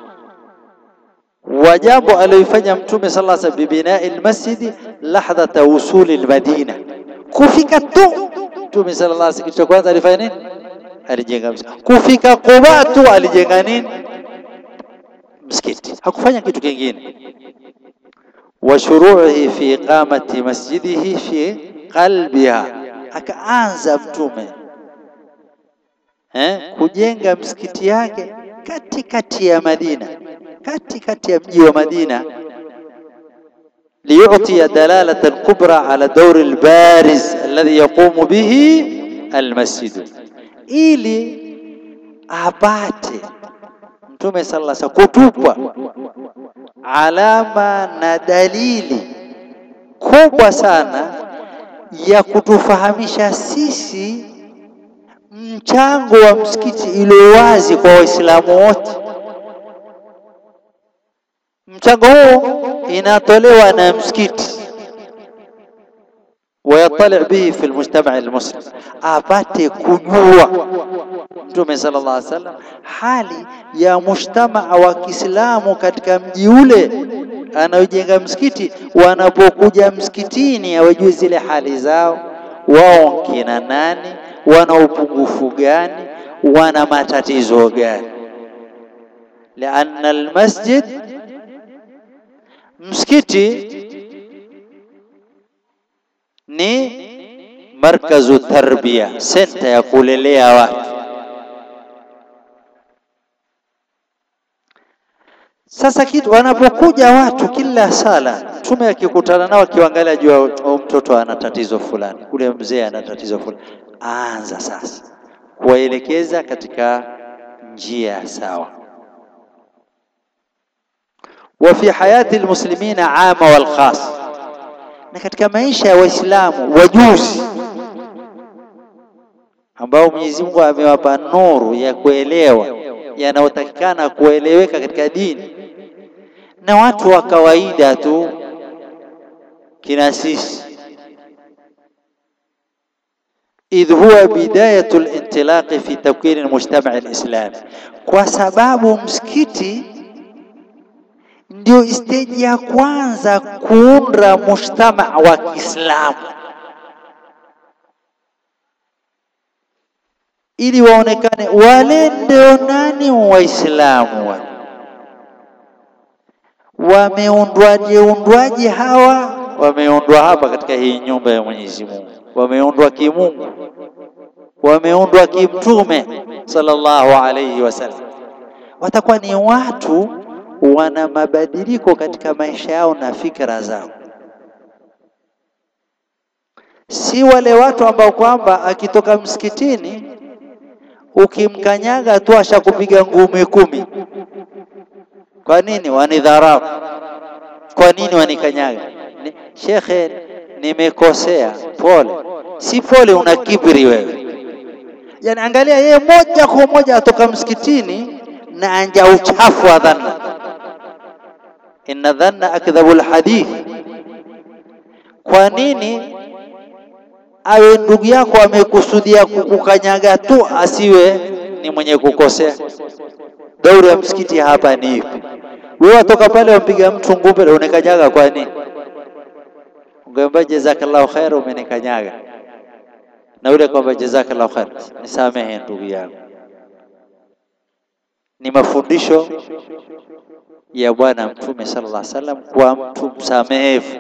wa jambo aliyofanya Mtume sallallahu alayhi wasallam bibinai almasjidi lahdhata wusuli almadina, kufika tu Mtume sallallahu alayhi wasallam kitu cha kwanza alifanya nini? alijenga msikiti. Kufika Quba tu alijenga nini? Msikiti, hakufanya kitu kingine. wa shuru'ihi fi iqamati masjidihi fi qalbiha, akaanza Mtume eh, kujenga msikiti yake katikati ya Madina, katikati ya mji wa Madina, liyutia dalalatan kubra ala dauri albariz alladhi yaqumu bihi almasjid, ili apate Mtume sallallahu alaihi wasallam kutupwa alama na dalili kubwa sana ya kutufahamisha sisi mchango wa msikiti iliyo wazi kwa Waislamu wote. Mchango huu inatolewa na msikiti, wayatali bihi fi lmujtamaa almuslim, apate kujua Mtume sallallahu alaihi wasallam hali ya mujtamaa wa Kiislamu katika mji ule anaojenga msikiti, wanapokuja msikitini awajue zile hali zao, wao kina nani, wana upungufu gani, wana matatizo gani. Lianna almasjid, msikiti ni markazu tarbia, senta ya kulelea watu. Sasa kitu wanapokuja watu kila sala, Mtume akikutana nao akiangalia jua mtoto ana tatizo fulani, ule mzee ana tatizo fulani, aanza sasa kuwaelekeza katika njia sawa. Wa fi hayati almuslimina ama wal khas, na katika maisha ya Waislamu wajuzi ambao Mwenyezi Mungu amewapa nuru ya kuelewa yanayotakikana kueleweka katika dini na watu wa kawaida tu kina sisi, idh huwa bidayatu lintilaqi fi takwini lmujtamaa alislami, kwa sababu msikiti ndio steji ya kwanza kuunda mujtamaa wa Kiislamu ili waonekane wale ndio nani Waislamu wa wameundwaje undwaje hawa wameundwa hapa katika hii nyumba ya Mwenyezi Mungu, wameundwa kimungu, wameundwa kimtume sallallahu alayhi wasallam. Watakuwa ni watu wana mabadiliko katika maisha yao na fikra zao, si wale watu ambao kwamba akitoka msikitini ukimkanyaga tu ashakupiga ngumi kumi. Kwa nini wanidharau? Kwa nini wanikanyaga? Ni, shekhe, nimekosea, pole. Si pole, una kibri wewe. Yani angalia, yeye moja kwa moja atoka msikitini na anja uchafu wa dhanna. Inna dhanna akdhabu lhadith. Kwa nini awe ndugu yako amekusudia kukukanyaga tu, asiwe ni mwenye kukosea? Dauri ya msikiti hapa ni ipi? Wewe watoka pale wampiga mtu ngumbe, unikanyaga kwa nini? Ungeomba jazakallahu khair, umenikanyaga na ule kwamba jazakallahu khair, nisamehe ndugu yangu. Ni mafundisho ya Bwana Mtume sallallahu alaihi wasallam kwa mtu msamehevu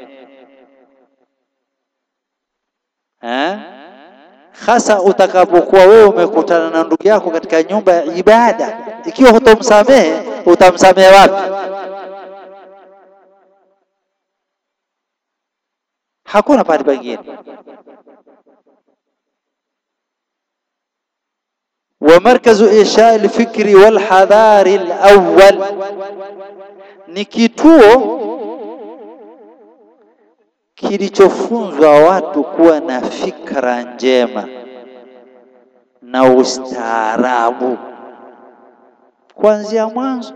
hasa utakapokuwa wewe umekutana na ndugu yako katika nyumba ya ibada. Ikiwa hutomsamehe utamsamehe wapi? Hakuna pahali pengine. wa markazu isha alfikri walhadhari alawwal, ni kituo kilichofunzwa watu kuwa na fikra njema na ustaarabu kuanzia mwanzo.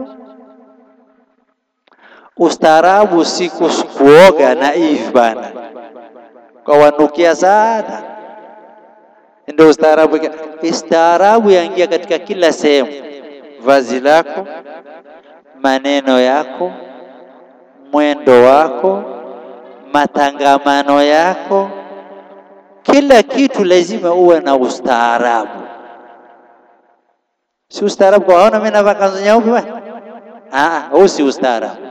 Ustaarabu si kuoga na hivi bana, kwa wanukia sana, ndio ustaarabu. Ustaarabu yaingia katika kila sehemu, vazi lako, maneno yako, mwendo wako matangamano yako, kila kitu lazima uwe na ustaarabu. Si ustaarabu kwa waona mimi navaa kanzu nyeupe bwana, ah, huu si ustaarabu,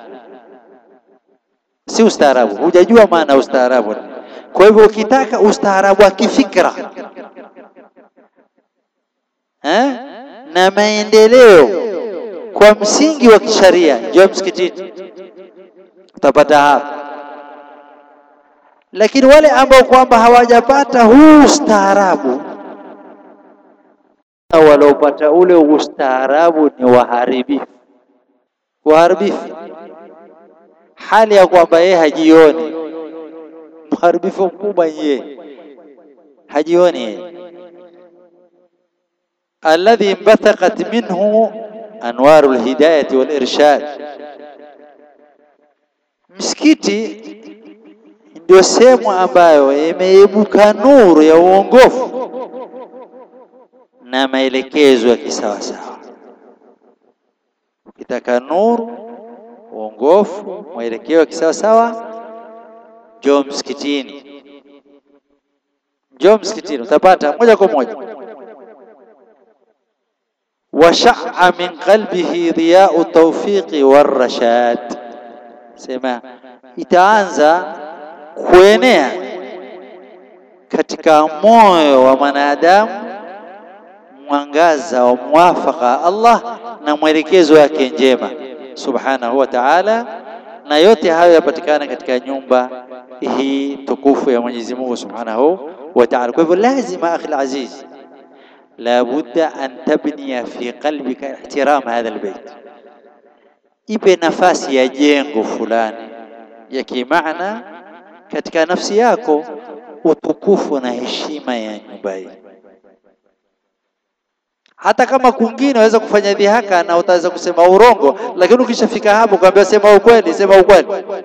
si ustaarabu. Hujajua maana ustaarabu. Kwa hivyo ukitaka ustaarabu wa kifikra eh, na maendeleo kwa msingi wa kisharia, njoo msikitini, utapata hapa. Lakini wale ambao kwamba hawajapata huu ustaarabu, waliopata ule ustaarabu ni waharibifu, waharibifu, hali ya kwamba yeye hajioni mharibifu mkubwa, yeye hajioni yeye alladhi imbathaqat minhu anwaru lhidayati walirshad. Msikiti ndio sehemu ambayo imeibuka nuru ya uongofu na maelekezo ya kisawasawa. Ukitaka nuru, uongofu, mwelekeo wa kisawasawa, njoo msikitini, njoo msikitini, utapata moja kwa moja washaa min qalbihi dhiyau tawfiqi warrashad, sema itaanza kuenea katika moyo wa mwanadamu mwangaza wa muwafaka Allah na mwelekezo yake njema subhanahu wa ta'ala, na yote hayo yapatikana katika nyumba hii tukufu ya Mwenyezi Mungu subhanahu wa ta'ala. Kwa hivyo lazima, akhi alaziz la budda an tabniya fi qalbika ihtiram hadha albayt, ipe nafasi ya jengo fulani ya kimaana katika nafsi yako, utukufu na heshima ya nyumba hii. Hata kama kwingine waweza kufanya dhihaka na utaweza kusema urongo, lakini ukishafika hapo kwambia sema ukweli, sema ukweli.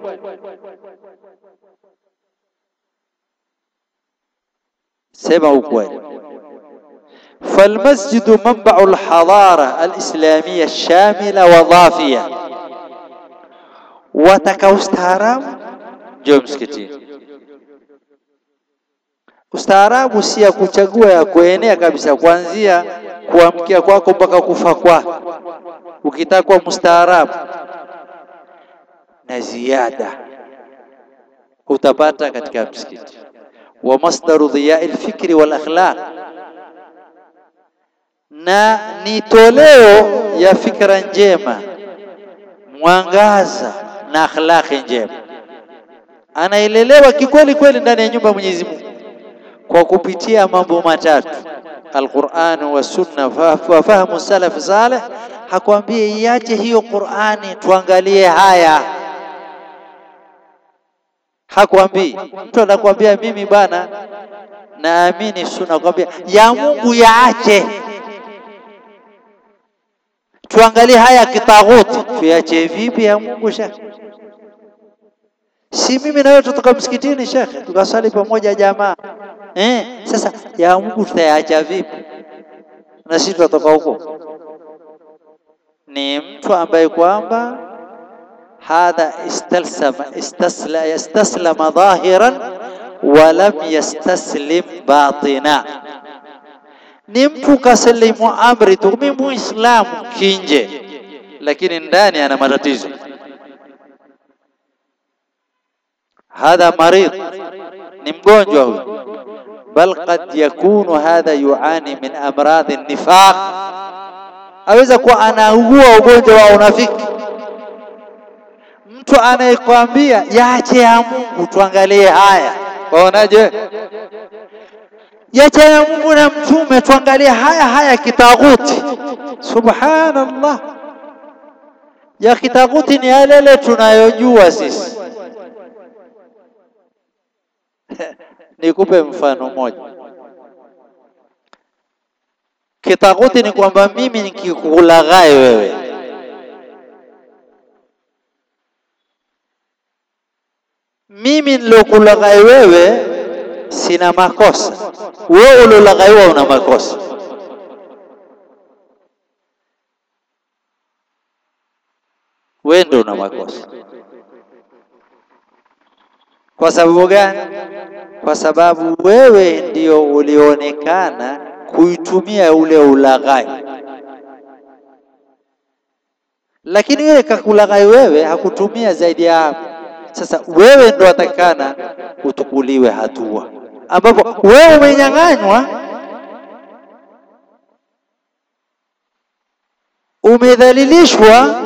Sema ukweli. فالمسجد منبع الحضارة الإسلامية الشاملة وضافية wataka ustaarabu, njoo msikitini. Ustaarabu si ya kuchagua, ya kuenea kabisa, kuanzia kuamkia kwako mpaka kufa kwako. Ukitaka kuwa mustaarabu na ziada utapata katika msikiti. wa masdaru dhiyai lfikri wal akhlaq na ni toleo ya fikra njema, mwangaza na akhlaqi njema. Anaelelewa kikweli kweli ndani ya nyumba ya Mwenyezi Mungu kwa kupitia mambo matatu: Alquran wa sunna wa fahamu salaf saleh. Hakwambie iache hiyo Qurani tuangalie haya, hakwambii. Mtu anakwambia mimi bana naamini sunna, kwambia ya Mungu yaache tuangalie haya kitaghuti, tuyache vipi ya Mungu shekhe? Si mimi na wewe tutoka msikitini shekhe, tukasali pamoja jamaa eh. Sasa ya Mungu tutayaacha vipi? na sisi tutatoka huko? Ni mtu ambaye kwamba hadha istalsama istasla yastaslama dhahiran wa lam yastaslim batina ni mtu kasilimu amri tu, mimi muislamu kinje, lakini ndani ana matatizo. Hadha marid, ni mgonjwa huyu. Bal qad yakunu hadha yuani min amradhi nifaq, aweza kuwa anaugua ugonjwa wa unafiki. Mtu anayekwambia yaache ya Mungu tuangalie haya, waonaje? yacha ya Mungu na mtume tuangalie haya haya kitaghuti. Subhanallah, ya kitaghuti ni yale tunayojua sisi. Nikupe mfano mmoja. Kitaghuti ni kwamba mimi nikikulaghai wewe mimi nilokulaghai wewe sina makosa, wewe uliolaghaiwa una makosa. Wewe ndio una makosa. Kwa sababu gani? Kwa sababu wewe ndio ulionekana kuitumia ule ulaghai, lakini yule kakulaghai wewe hakutumia zaidi ya hapo. Sasa wewe ndo atakikana utukuliwe hatua, ambapo wewe umenyang'anywa umedhalilishwa,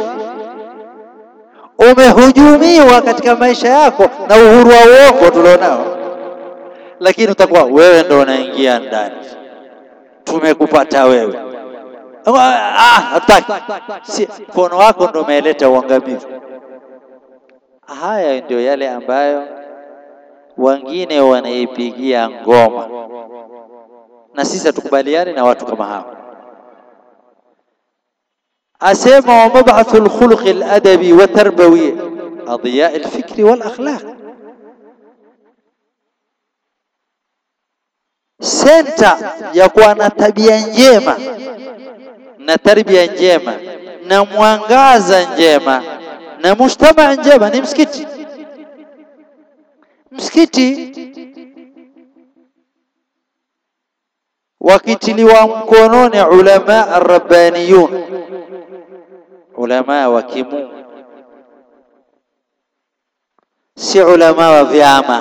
umehujumiwa katika maisha yako na uhuru wa uongo tulionao, lakini utakuwa wewe ndo unaingia ndani, tumekupata wewe. Ah, hataki si mkono wako ndo umeleta uangamivu. Haya ndio yale ambayo wengine wanaipigia ngoma, na sisi hatukubaliani na watu kama hao. Asema wa mabathu lkhuluqi ladabi wa tarbawi adhiya lfikri wal akhlaq, senta ya kuwa na tabia njema na tarbia njema na mwangaza njema na mujtamaa njema ni msikiti. Msikiti wakitiliwa mkononi ulama arabbaniyun, ulama wa kimungu, si ulama wa vyama.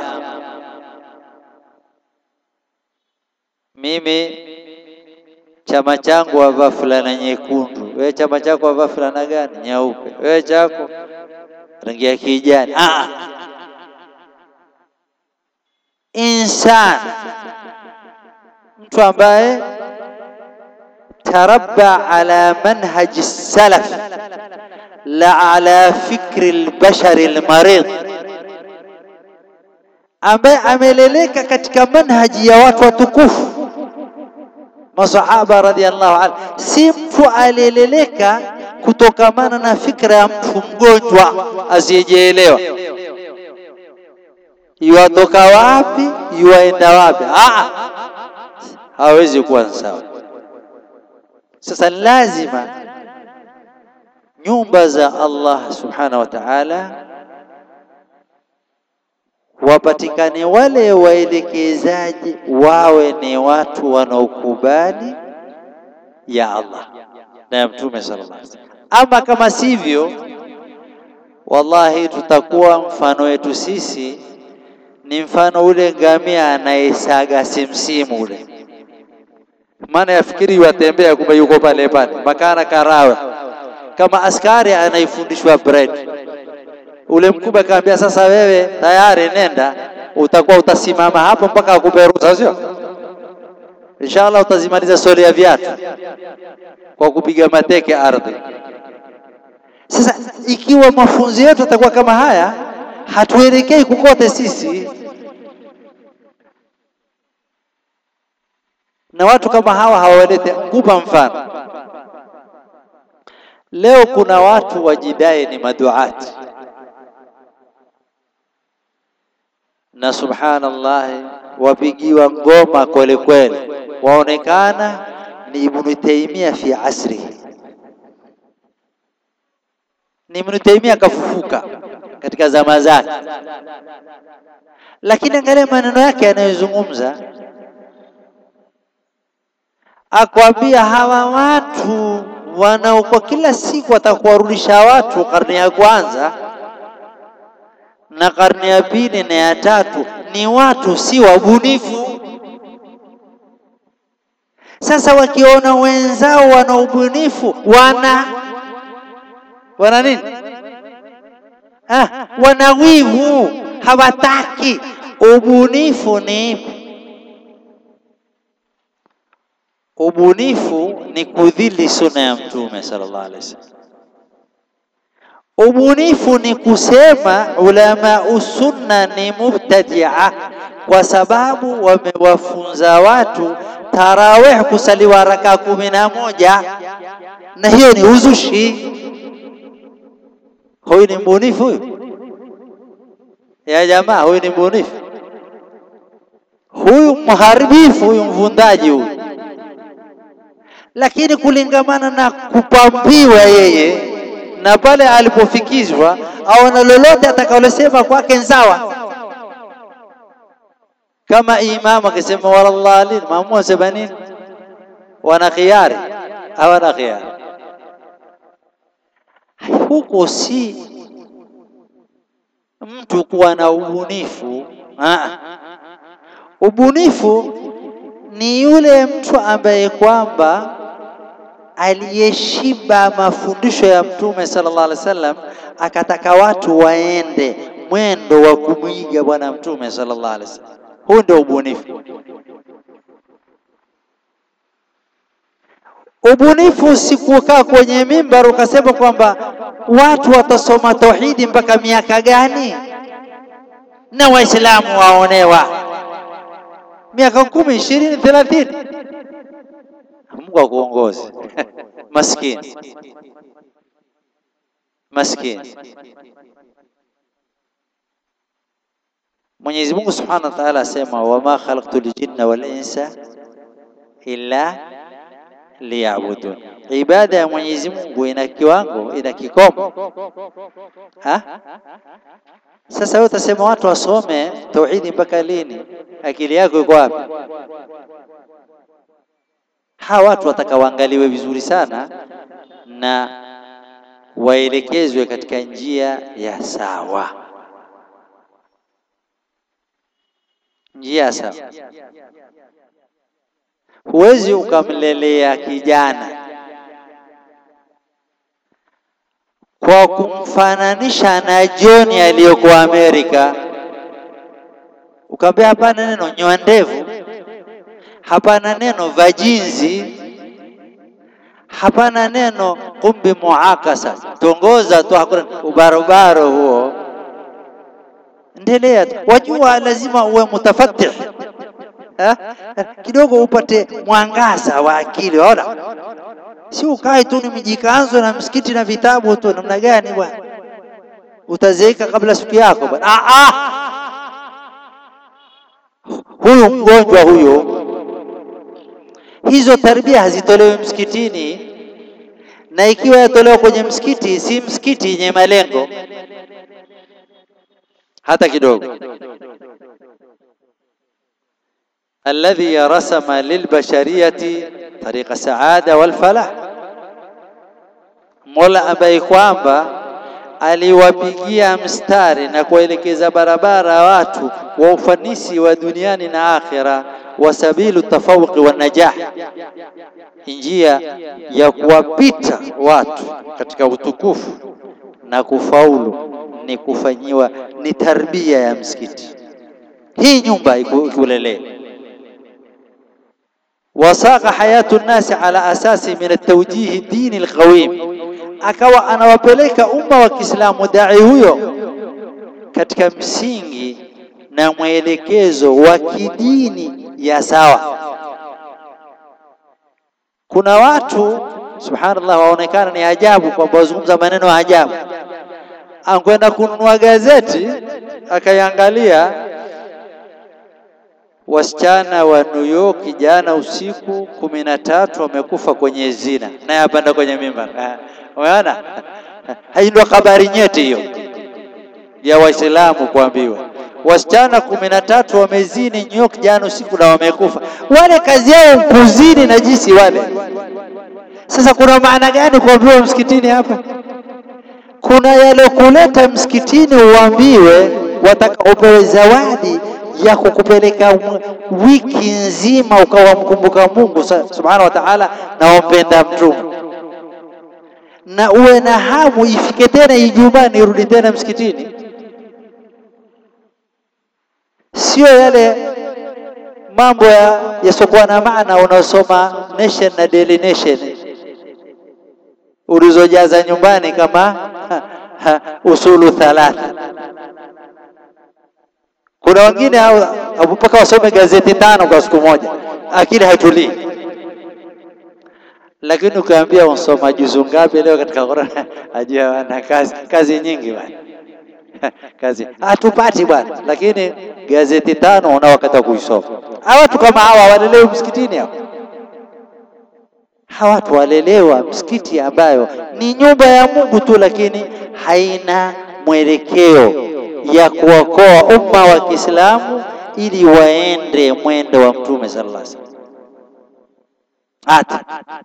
Mimi chama changu wavaa fulana nyekundu, wewe chama chako wavaa fulana gani? Nyeupe. Wewe chako rangi ya kijani. Ah, insan, mtu ambaye tarabba ala manhaji salaf la ala fikri albashari almarid, ambaye ameleleka katika manhaji ya watu watukufu masahaba radhiallahu anhu, si mtu aliyeleleka kutokamana na fikra ya mtu mgonjwa asiyejielewa, yuwatoka wapi yuwaenda wapi. Ah, hawezi kuwa sawa. Sasa lazima nyumba za Allah subhanahu wa ta'ala wapatikane wale waelekezaji wawe ni watu wanaokubali ya Allah na ya Mtume sallallahu alaihi wasallam. Ama kama sivyo, wallahi tutakuwa mfano wetu sisi ni mfano ule ngamia anayesaga simsimu ule, maana yafikiri watembea, kumbe yuko pale pale makana karawe, kama askari anaifundishwa bread ule mkubwa akamwambia, sasa wewe tayari nenda, utakuwa utasimama hapo mpaka akupe ruhusa, sio? Inshallah utazimaliza soli ya viatu kwa kupiga mateke ardhi. Sasa ikiwa mafunzo yetu yatakuwa kama haya, hatuelekei kukote sisi. Na watu kama hawa hawalete. Nkupa mfano, leo kuna watu wajidai ni maduati na subhanallah, wapigiwa ngoma kweli kweli, waonekana ni Ibn Taymiyyah fi asrihi. Ni Ibn Taymiyyah kafufuka katika zama zake, lakini angalia maneno yake yanayozungumza, akwambia hawa watu wanaokuwa kila siku watakuwarudisha watu karne ya kwanza na karne ya pili na ya tatu ni watu si wabunifu. Sasa wakiona wenzao wana ubunifu, wana wana nini? Ah, wana wivu, hawataki. Ubunifu ni ipi? Ubunifu ni kudhili sunna ya Mtume sallallahu alaihi wasallam. Ubunifu ni kusema ulama usunna ni mubtadia, kwa sababu wamewafunza watu tarawih kusaliwa raka kumi na moja na hiyo ni uzushi. Huyu ni mbunifu huyu? Ya jamaa, huyu ni mbunifu? Huyu mharibifu, huyu mvundaji huyu. Lakini kulingamana na kupambiwa yeye na pale alipofikizwa au na lolote atakalosema kwake nsawa, kama imamu akisema walallalin, maamua sema nini? Wana khiari, hawana khiari. Huko si mtu kuwa na ubunifu. Aa, ubunifu ni yule mtu ambaye kwamba aliyeshiba mafundisho ya Mtume sallallahu alaihi wasallam, akataka watu waende mwendo wa kumwiga Bwana Mtume sallallahu alaihi wasallam. Huu ndio ubunifu. Ubunifu si kukaa kwenye mimbar ukasema kwamba watu watasoma tauhidi mpaka miaka gani na Waislamu waonewa miaka kumi, ishirini, thelathini. Mungu akuongoze. Maskini, maskini. Mwenyezi Mungu Subhanahu wa Ta'ala asema, wama khalaqtul jinna wal insa illa liya'budun. Ibada ya Mwenyezi Mungu ina kiwango, ina kikomo ha? Sasa wewe utasema watu wasome tauhidi mpaka lini? Akili yako iko wapi? Hawa watu wataka waangaliwe vizuri sana na waelekezwe katika njia ya sawa, njia sawa. Huwezi ukamlelea kijana kwa kumfananisha na John aliyokuwa Amerika, ukamwambia hapana neno nyoa ndevu, hapana neno vajinzi, hapana neno kumbi muakasa, tongoza tu, hakuna ubarobaro huo. Endelea tu, wajua lazima uwe mutafatih kidogo upate mwangaza wa akili. Ona, si ukae tu ni mijikanzo na msikiti na vitabu tu, namna gani bwana? Utazeeka kabla siku yako bwana. Ah, ah, huyu mgonjwa huyo. Hizo tarbia hazitolewi msikitini, na ikiwa yatolewa kwenye msikiti, si msikiti yenye malengo hata kidogo. alladhi rasama lilbashariyati tariqa saada walfalah, Mola ambaye kwamba aliwapigia mstari na kuelekeza barabara watu wa ufanisi wa duniani na akhira, wa sabilu tafawuqi wa najah, njia ya kuwapita watu katika utukufu na kufaulu ni kufanyiwa ni tarbia ya msikiti. Hii nyumba ikulelee wasaqa hayatu nnasi ala asasi min atawjihi dini alqawim, akawa anawapeleka umma wa Kiislamu dai huyo katika msingi na mwelekezo wa kidini ya sawa. Kuna watu subhanallah, waonekana ni ajabu kwamba wazungumza maneno ya ajabu. Ankwenda kununua gazeti akaiangalia wasichana wa New York jana usiku kumi na tatu wamekufa kwenye zina, naye apanda kwenye mimbar. Umeona, hii ndio habari nyeti hiyo ya Waislamu kuambiwa wasichana kumi na tatu wamezini New York jana usiku na wamekufa. Wale kazi yao kuzini na jisi wale. Sasa kuna maana gani kuambiwa msikitini hapa? Kuna yalokuleta msikitini uambiwe, wataka upewe zawadi ya kukupeleka wiki nzima ukawa mkumbuka Mungu subhanahu wa ta'ala na wampenda mtume, na uwe na hamu ifike tena Ijumaa nirudi tena msikitini, sio yale mambo yasiokuwa na maana unaosoma Nation na Daily Nation ulizojaza nyumbani kama ha, ha, usulu thalatha kuna wengine mpaka wasome gazeti tano kwa siku moja, akili haitulii. Lakini ukiambia unsoma juzu ngapi leo katika Qur'an, ajua wana kazi kazi nyingi bwana kazi hatupati bwana, lakini gazeti tano una wakati wa kuisoma. Hawa watu kama hawa walelewa msikitini hao, hawa watu walelewa msikiti ambayo ni nyumba ya Mungu tu, lakini haina mwelekeo ya kuokoa umma wa Kiislamu ili waende mwendo wa Mtume sallallahu alaihi wasallam. Hata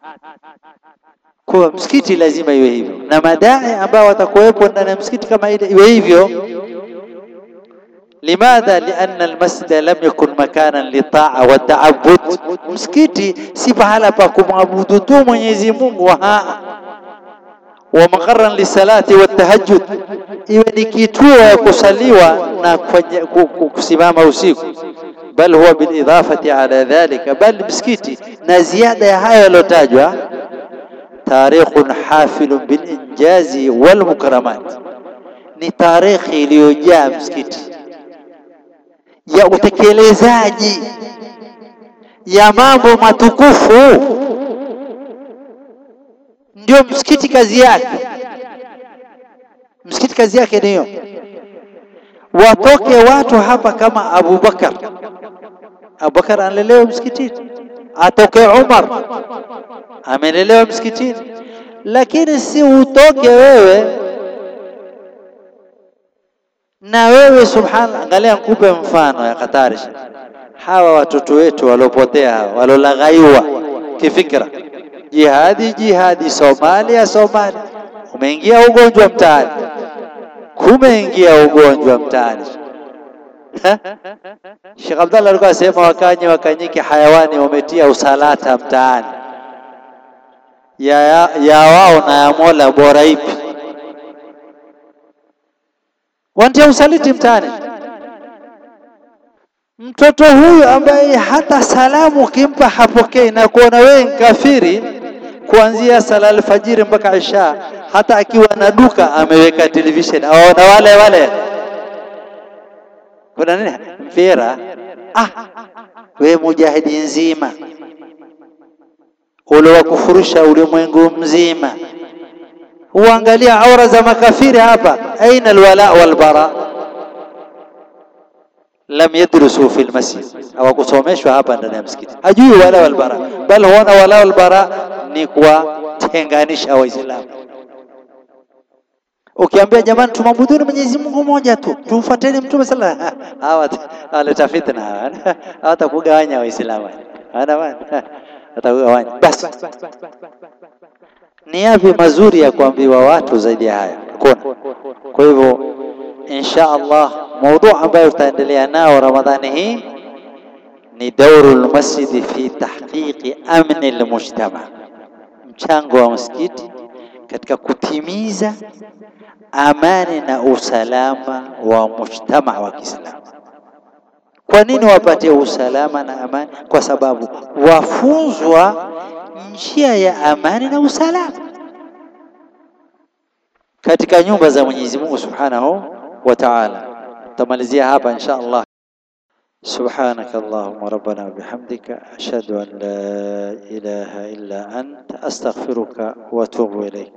kwa msikiti lazima iwe hivyo, na madai ambao watakuwepo ndani ya msikiti kama ile iwe hivyo, limadha lianna almasjida lam yakun makanan litaa wa taabud, msikiti si pahala pa kumwabudu tu Mwenyezi Mungu haa wa maqarran lisalati wa tahajjud, iwe ni kituo ya kusaliwa na kusimama usiku. Bal huwa bilidafati ala dhalika, bal msikiti na ziada ya hayo yaliyotajwa, tarikhun hafilun bilinjazi walmukramat, ni tarikhi iliyojaa msikiti ya utekelezaji ya mambo matukufu ndio msikiti kazi yake. Msikiti kazi yake niyo, watoke watu hapa kama Abubakar. Abubakar analelewa msikitini, atoke Umar amelelewa msikitini, lakini si utoke wewe na wewe. Subhanallah, angalia, nikupe mfano ya Katari. Hawa watoto wetu waliopotea hawa waliolaghaiwa kifikra Jihadi jihadi, Somalia Somalia, umeingia ugonjwa mtaani, kumeingia ugonjwa mtaani. Sheikh Abdallah alikuwa asema wakanye wakanyike hayawani wametia usalata mtaani, ya, ya, ya wao na ya Mola bora ipi? Wantia usaliti mtaani. Mtoto huyu ambaye hata salamu ukimpa hapokei na kuona wewe kafiri kuanzia sala alfajiri mpaka isha, hata akiwa na duka ameweka television awaona wale wale, kuna nini mpira. Ah, we mujahidi nzima ule wa kufurusha ulimwengu mzima, huangalia aura za makafiri hapa. Aina alwala walbara lam yadrusu fi lmasjid, hawakusomeshwa hapa ndani ya msikiti, hajui wala walbara, bal huona wala walbara ni kuwatenganisha Waislamu. Ukiambia jamani, tumabuduni Mwenyezi Mungu mmoja tu, tumfuateni Mtume sala, hawa waleta fitna, hawa hawatakugawanya Waislamu, watakugawanya. Basi ni yapi mazuri ya kuambiwa watu zaidi ya haya? Hakuna. Kwa hivyo insha Allah maudhu ambayo tutaendelea nao Ramadhani hii ni dauru lmasjidi fi tahqiqi amni lmujtama, mchango wa msikiti katika kutimiza amani na usalama wa mujtama wa Kiislamu. Kwa nini wapatie usalama na amani? Kwa sababu wafunzwa njia ya amani na usalama katika nyumba za Mwenyezi Mungu Subhanahu wa Ta'ala. Tamalizia hapa insha Allah. Subhanaka Allahumma rabbana wa bihamdika ashhadu an la ilaha illa anta astaghfiruka wa atubu ilayk.